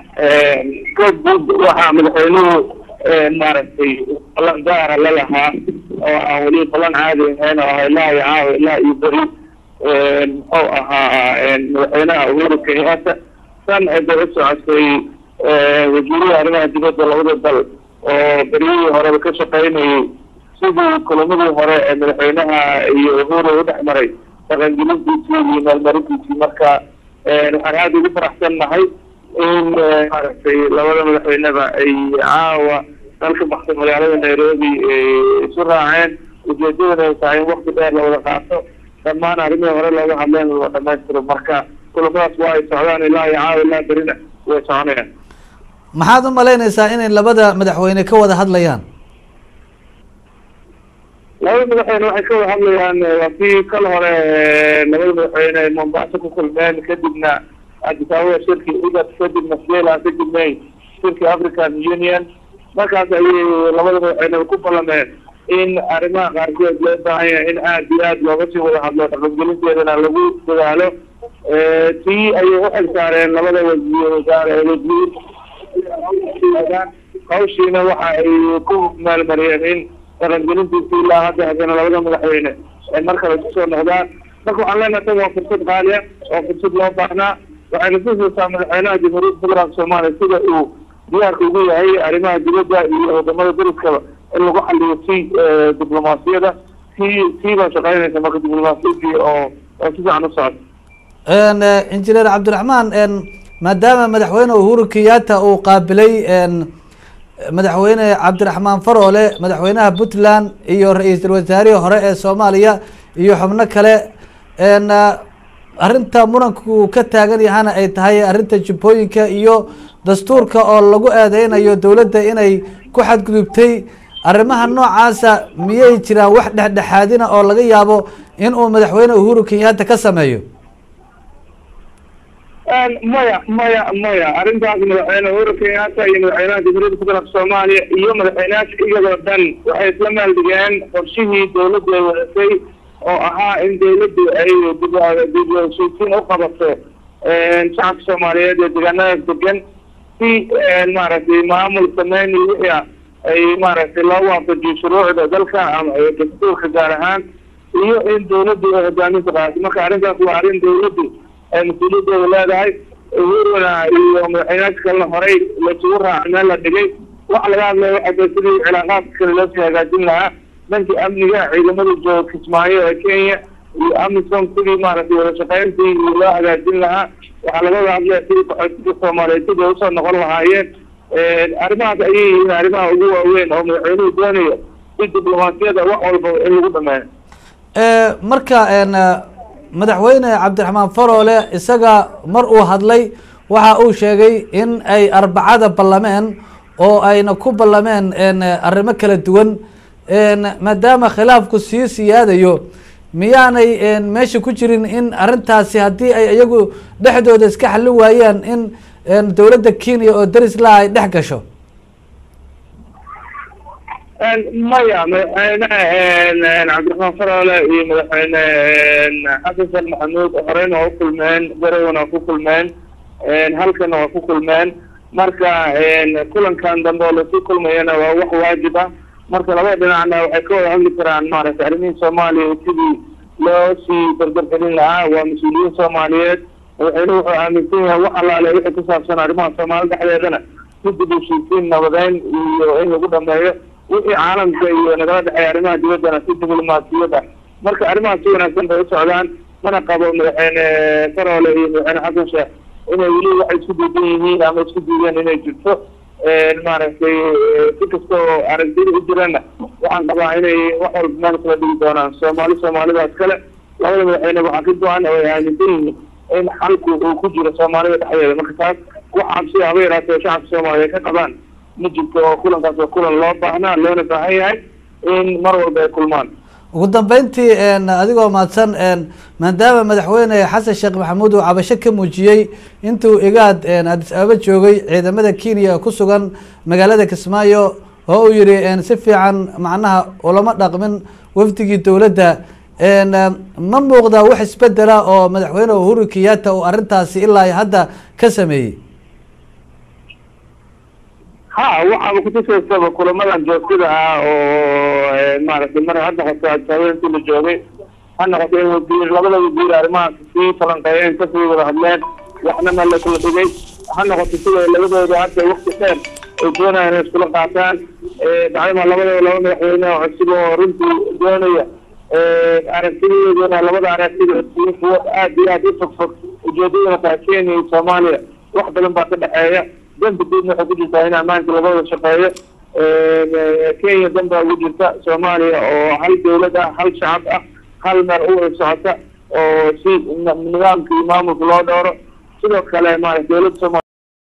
kadib waxaa madaxweynuhu maaragtay ballan gaara la lahaa oo aan weli ballan caadi ahayn oo ah ilaa iyo caawa ilaa iyo beri muxuu ahaa madaxweynaha uhuru kenyatta tan cidda u socotay wasiirada arrimaha dibadda labada dal oo beryihii horeba ka shaqaynayay sidii kulamadii hore ee madaxweynaha iyo uhuru u dhex maray dhaqangelintiisii iyo maalmarintiisii marka waxaan aada ugu faraxsan nahay in maaragtay labada madaxweyneba ay caawa dalka baxsan magaalada nairobi isu raaceen ujeedadana ay tahay in wakti dheer la wada qaato dhammaan arrimihii hore looga hadleen la dhamaystiro marka kulamadaas waa ay socdaan ilaa iyo caawa ilaa berina way soconayaan maxaad u malaynaysaa inay labada madaxweyne ka wada hadlayaan labada madaxweyne waxay ka wada hadlayaan waa kii kal hore labada madaxweyne ay mombasa ku kulmeen kadibna addis ababa shirkii igad kadibna sela kadibna shirkii african union markaas ayay labada madaxweyne ku ballameen in arrimaha qaarkood loo baahan yahay in aada iyo aada looga sii wada hadlo dhaqangelinteedana lagu dadaalo tii ayay u xil saareen labada wasiir wasaare wasiir hawshiina waxa ay ku maalmariyeen in dhaqangelintiisa ilaa hadda haddana labada madaxweyne ay mar kale kusoo noqdaan marka waxaan leenahay tan waa fursad qaaliya oo fursad loo baahnaa waxayna tusaysaa madaxweynaha jamhuuriyadda federaalka soomaaliya sida uu diyaarka ugu yahay arrimaha dibadda iyo wadamada dariskaba in lagu xaliyo si diblomaasiyada si sii baa shaqeynaysa marka diblomaasiyadii oo oo si fiican u socota injineer cabdiraxmaan maadaama madaxweyne uhuru kenyatta uu qaabilay madaxweyne cabdiraxmaan faroole madaxweynaha puntland iyo ra-iisul wasaarihii hore ee soomaaliya iyo xubno kale arrinta muranku ka taagan yahana ay tahay arrinta jubbooyinka iyo dastuurka oo lagu eedeynayo dowladda inay ku xadgudubtay arrimaha noocaasa miyay jiraan wax dhexdhexaadina oo laga yaabo in uu madaxweyne uhuru kenyatta ka sameeyo maya maya maya arrintaas madaxweyne uhuru kenyatta iyo madaxweynaha jamhuuriyadda federaalk soomaaliya iyo madaxweynayaasha iyagoo dhan waxay isla maaldigeen qorshihii dowladdu ay wadatay oo ahaa in dowladdu ay dib heshiisiin u qabato shacabka soomaaliyeed ee deegaanadaas degan si maaragtay maamul sameyn iyo wixii ah ay maaragtay loo waafajiyo shuruucda dalka ama dastuurka gaar ahaan iyo in dowladdu ay hogaaminta qaadato marka arrintaas waa arrin dowladdu ay mas-uuliyadooda leedahay uhuruna iyo madaxweynayaasha kalena horey laisugu raaca meel la dhigay waxa laga hadlaya waxay tahay sidii cilaaqaadka kale loosii hagaajin lahaa dhankii amniga ciidamada jooga kismaayo ee kenya iyo amisom sidii maaragtay wada shaqeyntii loo hagaajin lahaa waxaa laga wada hadlaya sidii qaxootiga soomaaliyeed sidii usoo noqon lahaayeen arrimahaas ayay yihiin arrimaha ugu waaweyn oo madaxweynuhu doonayo si diblomaasiyada wax walba in lagu dhameeyo marka madaxweyne cabdiraxmaan faroole isaga mar uu hadlay waxa uu sheegay in ay arbacada ballameen oo ayna ku ballameen arrimo kala duwan maadaama khilaafku sii siyaadayo miyaanay meesha ku jirin in arrintaasi haddii ay iyagu dhexdooda iska xallin waayaan in dowladda kenya oo daris laha ay dhex gasho maya madaxweyne cabdiraxmaan faroole iyo madaxweyne xasan sheekh maxamuud horeyna waa ukulmeen garowana waa ku kulmeen halkana waa ku kulmeen marka kulankan dambe oo lasii kulmayana waa wax waajib ah marka labada dhinacna waxay ka wada hadli karaan maaragtay arrimihii soomaaliya sidii loo sii dardargelin lahaa waa mas-uuliyiin soomaaliyeed madaxweynuhu wuxuu aaminsan yahay wax allaale wixii ku saabsan arrimaha soomaali dhexdeedana si dib heshiisiin nabadeyn iyo in lagu dhameeyo wixii caalamka iyo nagala dhexeeya arrimaha dibaddana si diblomaasiyada marka arrimahaas si wanaagsan bay u socdaan mana qabo madaxweyne faroole iyo madaxweyne xasan sheekh inay weli waxay isku diidan yihiin ama isku diideen inay jirto maaragtay si kasta oo aragtida u jirana waxaan qabaa inay wax walba meel kala dhigi doonaan soomaali soomaalidaas kale labada madaxweyne waxaa ka go-an oo ay aaminsan yihiin in xalku uu ku jiro soomaalida dhexdeeda marka taas wax cabsi haba yaraatee shacabka soomaaliyeed ka qabaan ma jirto oo kulankaas waa kulan loo baahnaa loona baahan yahay in mar walba ay kulmaan ugu dambeyntii adigoo mahadsan maadaama madaxweyne xasan sheekh maxamuud uu cabasho ka muujiyey intuu igaad adis ababa joogay ciidamada kenya ku sugan magaalada kismaayo oo uu yihi si fiican macnaha ulama dhaqmin wafdigii dowladda ma muuqda wax isbedela oo madaxweyne uhuru kenyatta uu arrintaasi ilaa hadda ka sameeyey ha waxaaba kutusaysaba kulamadan joogtada ah oo maaragtay mar ha noqoto adisababa intii la joogay ha noqoto in wasiir labada wasiir arrimahaas sii falanqeeyeen kasii wada hadleen waxna meel la kala dhigay ha noqoto sida labadooda hadda wakti dheer ay doonayaan inay iskula qaataan bacdama labadaba laba madaxweyne oo cusub oo runtii doonaya aragtiyadoodana labada aragtida kuwo aad iyo aad u fogfog ujeedadana tahay kenya iyo soomaaliya wax badan baa ka dhexeeya danta guudna waxay ku jirtaa in ammaanka laga wada shaqeeyo kenya dan baa ugu jirta soomaaliya oo hal dowlad ah hal shacab ah hal meel u wada socota oo si nidaamka iyo maamulka loo dhowro sidoo kale maarata dowladda soomaliya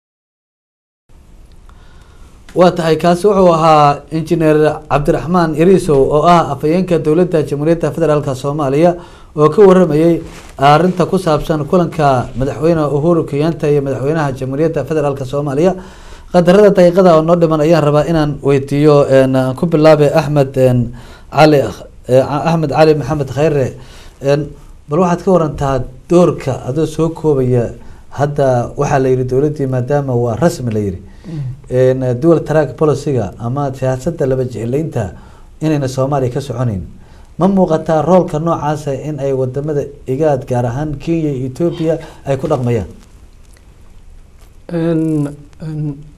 waa tahay kaasi wuxuu ahaa injineer cabdiraxmaan irisow oo ah afhayeenka dowladda jamhuuriyadda federaalka soomaaliya oo ka waramayey arrinta ku saabsan kulanka madaxweyne uhuru kenyatta iyo madaxweynaha jamhuuriyadda federaalka soomaaliya qadarada daqiiqada oo noo dhiman ayaan rabaa inaan weydiiyo ku bilaabe axmed cali axmed cali maxamed khayre bal waxaad ka warantaa doorka adoo soo koobaya hadda waxaa la yihi dowladdii maadaama waa rasmi la yihi dual track policyga ama siyaasadda laba jeclaynta inayna soomaaliya ka soconeyn ma muuqataa roolka noocaasa in ay wadamada igaad gaar ahaan kenya iyo ethoopia ay ku dhaqmayaan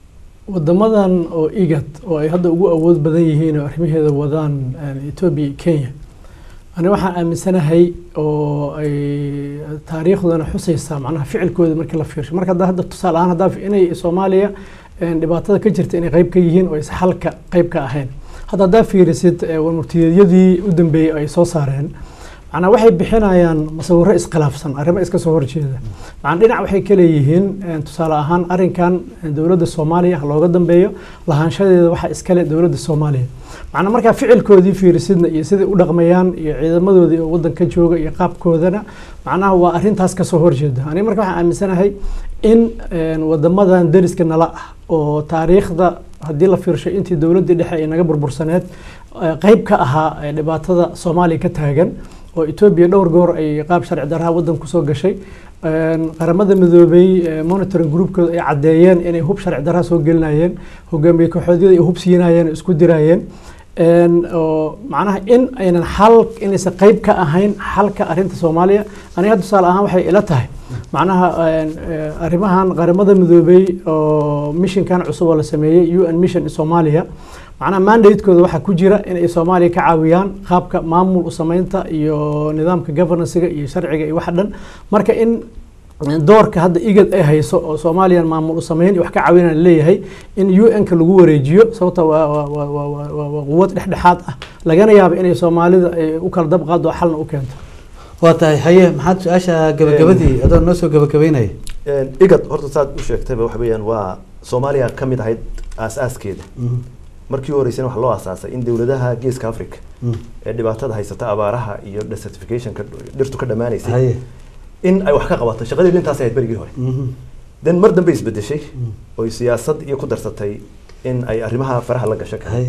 wadamadan oo igad oo ay hadda ugu awood badan yihiin oo arrimaheeda wadaan eh, etoobiya iyo kenya ani waxaan aaminsanahay oo ay taariikhdana xusaysaa macnaha ficilkooda markii la fiirsho marka hadda hadda tusaale ahaan haddaa inay soomaaliya eh, dhibaatada ka jirta inay qayb ka yihiin oo is xalka qayb ka ahayn hadda haddaa fiirisid eh, warmurtiyeedyadii u dambeeyey ay soo saareen macnaa waxay bixinayaan masawiro iskhilaafsan arrimo iska soo horjeeda macnaa dhinac waxay ka leeyihiin eh, tusaale ahaan arrinkan eh, dowladda soomaaliya ha looga dambeeyo lahaanshadeeda waxaa iskale dowladda soomaaliya macnaa markaa ficilkoodii fiirisidna iyo siday u dhaqmayaan iyo ciidamadoodii oo waddanka jooga iyo qaabkoodana macnaha waa arrintaas kasoo horjeeda aniga marka waxaan aaminsanahay in eh, wadamadan deriska nala ah oo taariikhda haddii la fiirsho intii dowladdii dhexe ay naga burbursaneed eh, qayb ka ahaa eh, dhibaatada soomaaliya ka taagan oo etoobiya dhowr goor ay qaab sharci darraha waddan kusoo gashay Een, qaramada midoobay eh, monitoring groupkooda ay caddeeyeen inay hub sharci darraha soo gelinayeen hogaamiye kooxoodyada ay hub siinayeen isku dirayeen Een, oo macnaha in aynan xal inaysan qayb ka ahayn xalka arrinta soomaaliya aniga hadda tusaale ahaan waxay ila tahay macnaha een, eh, arrimahan qaramada midoobay oo missionkan cusub oo la sameeyey un mission in soomaaliya macnaha mandatekooda waxaa ku jira inay soomaaliya ka caawiyaan qaabka maamul u samaynta iyo nidaamka governancega iyo sharciga iyo waxa dhan marka in doorka hadda igad ay hayso oo soomaaliyan maamul u samayn iyo wax ka caawinaan leeyahay in un-ka lagu wareejiyo sababta waa waa- waa- waa- waa- waa- waa quwad dhexdhexaad ah lagana yaabo inay soomaalida ay u kala dab qaado oo xalna u keento waa tahay haye maxaad su-aasha gabagabadii adoo noo soo gabagabeynaya Een, igad horta saad u sheegtayba waxa weeyaan waa soomaaliya ka mid ahayd aas-aaskeeda Mhm, markii u horeysana waxaa loo aasaasay in dowladaha geeska africa mhm. ee dhibaatada haysata abaaraha iyo desertificationka dhirtu ka dhammaanaysay haye in ay wax ka qabato shaqadii intaas ahayd berigii hore mhm, then mar dambe isbedeshay mhm. oy siyaasad iyo ku darsatay in ay arrimaha faraha la gasho kale haye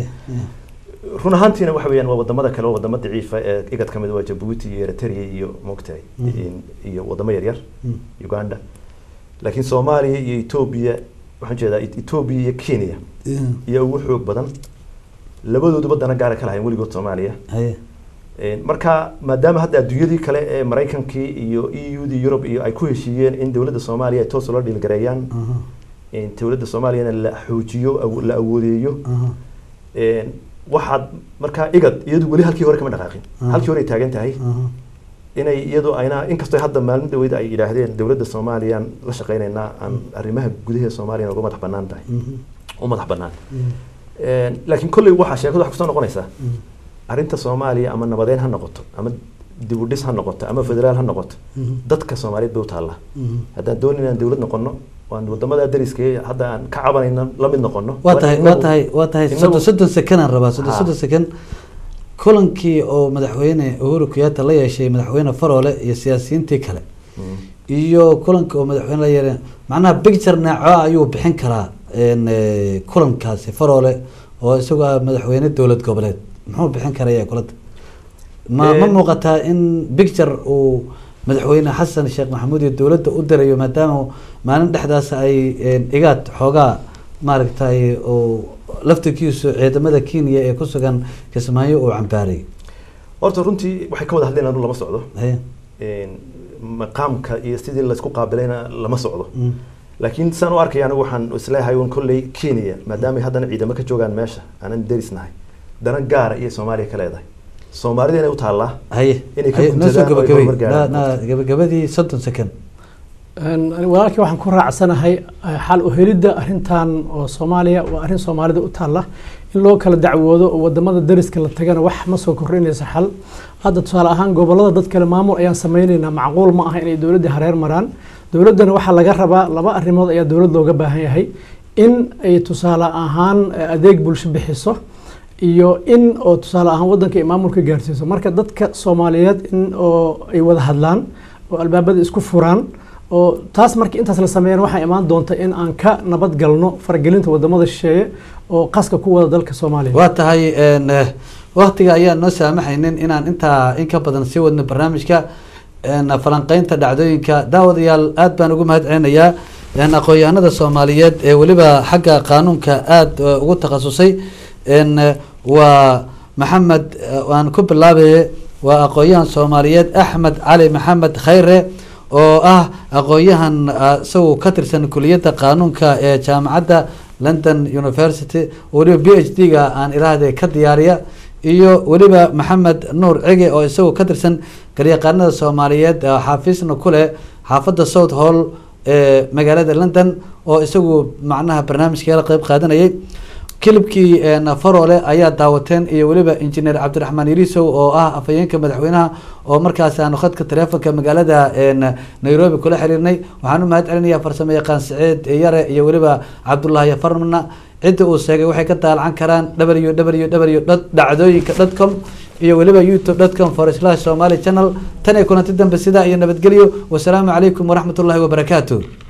run ahaantiina waxa weeyaan waa wadamada kale waa wadamo daciifa ee igad ka mid waa jabuuti iyo eritrea iyo moogtahay Mhm. in- iyo wadamo yaryar Mhm. uganda laakiin soomaaliya iyo etoobiya waxaan jeedaa etoobiya iyo kenya Mhm. iyo ugu xoog badan labadooduba dana gaara ka lahayn weligood soomaaliya haye Een, marka maadaama hadda adduunyadii kale ee maraykankii iyo e u dii yurub iyo ay ku heshiiyeen in dowladda soomaaliya ay toos ula dhiilgareeyaan Mhm, in dowladda soomaaliyana la xoojiyo awo- la awoodeeyo mhm. Een, waxaad markaa igad iyadu weli halkii hore kama dhaqaaqin Mhm. halkii hore ay taagan tahay Mhm. inay iyadu ayna inkastoo hadda maalin dhaweyd ay yidhaahdeen dowladda soomaaliyaan la shaqaynaynaa aan arrimaha gudaha soomaaliya uga madax banaan tahay Mhm. u madax banaan Mhm. Een, laakiin kolley waxaa sheekadu wax kusoo noqonaysaa Mhm. arrinta soomaaliya ama nabadeyn ha noqoto ama dib u dhis ha noqoto ama federaal ha noqoto Mhm. dadka soomaaliyeed bay u taallaa Mhm. haddaan doonin inaan dowlad noqono waan wadamada dariska ee hadda aan ka cabanayno la mid noqono waa tahay waa inagu- tahay waa tahay inagu- soddon soddon sekanaan rabaa soddon Ha. soddon sekan kulankii oo madaxweyne uhuru kenyatta la yeeshay madaxweyne faroole iyo siyaasiyiintii kale Mm. iyo kulanka oo madaxweyne la yeeray macnaha picture nooco ayuu bixin karaa een, eh, kulankaasi faroole oo isagoo ah madaxweyne dowlad goboleed muxuu bixin karaya kulada ma ma Een- muuqataa in picture uu madaxweyne xasan sheekh maxamuud iyo dowladda u dirayo maadaama maalin dhexdaas ay een, igaad xoogaa maaragtay oo laftirkiisu ciidamada kenya ee ku sugan kismaayo uu cambaaray horta runtii waxay ka wada hadleen anu lama socdo haye Een, maqaamka iyo sidii laysku qaabilayna lama socdo Mm. laakiin saan u arkaya anigu waxaan isleeyahay un kolley kenya maadaama ay haddana ciidamo ka joogaan meesha aanan derisnahay dana gaara iyo soomaaliya ka leedahay soomaalida inay u taallaa haye Inay ka haye noo soo guntadaan oo ay gabagabay horumar gaaraan. Na- na- gabagabadii soddon second Een, ani walaalkii waxaan ku raacsanahay eh, xal u helidda arrintan oo soomaaliya waa arrin soomaalida u taalla in loo kala dacwoodo oo wadamada dariska la tagana wax ma soo kordhinaysa xal hadda tusaale ahaan gobolada dad kale maamul ayaan sameynaynaa macquul ma aha inay dowladda hareer maraan dowladdana waxaa laga rabaa laba arrimood ayaa dowlad looga baahan yahay in ay tusaale ahaan eh, adeeg bulsho bixiso iyo in oo tusaale ahaan waddanka ay maamulka gaarsiiso marka dadka soomaaliyeed in oo ay wada hadlaan oo albaabada isku furaan oo taas markii intaas la sameeyana waxaa imaan doonta in aan ka nabad galno faragelinta wadamada shisheeye oo qaska ku wada dalka soomaaliya waa tahay een, eh, waqtiga ayaan noo saamaxaynin inaan intaa in ka badan sii wadno barnaamijka een, falanqeynta dhacdooyinka daawadayaal aad baan ugu mahad celinayaa een, aqoon-yahanada soomaaliyeed ee weliba xagga qaanuunka aad eh, ugu takhasusay een, eh, waa maxamed eh, aan ku bilaabaye waa aqoon-yahan soomaaliyeed axmed cali maxamed khayre oo ah aqoon-yahan ah, isagu ka tirsan kuliyadda qaanuunka ee jaamacadda london university oo weliba b h d ga aan iraahde ka diyaariya iyo weliba maxamed nuur cige oo isagoo ka tirsan garyaqaanada soomaaliyeed xaafisna ku leh xaafadda south hall ee magaalada london oo isagu macnaha barnaamijka la qeyb qaadanayay kilibkii farole ayaa daawateen iyo weliba injineer cabdiraxmaan yarisow oo ah afhayeenka madaxweynaha oo markaas aanu khadka taleefonka magaalada nairobi kula xiriirnay waxaan u mahad celinayaa farsamo yaqaan saciid yare iyo weliba cabdullaahi farmana cidda uu sheegay waxay ka daalacan karaan w w w dhacdooyinka dot com iyo weliba youtube dot com for slash somali channel tan iyo kulanti dambe sidaa iyo nabadgelyo wasalaamu calaykum waraxmat ullahi wabarakaatu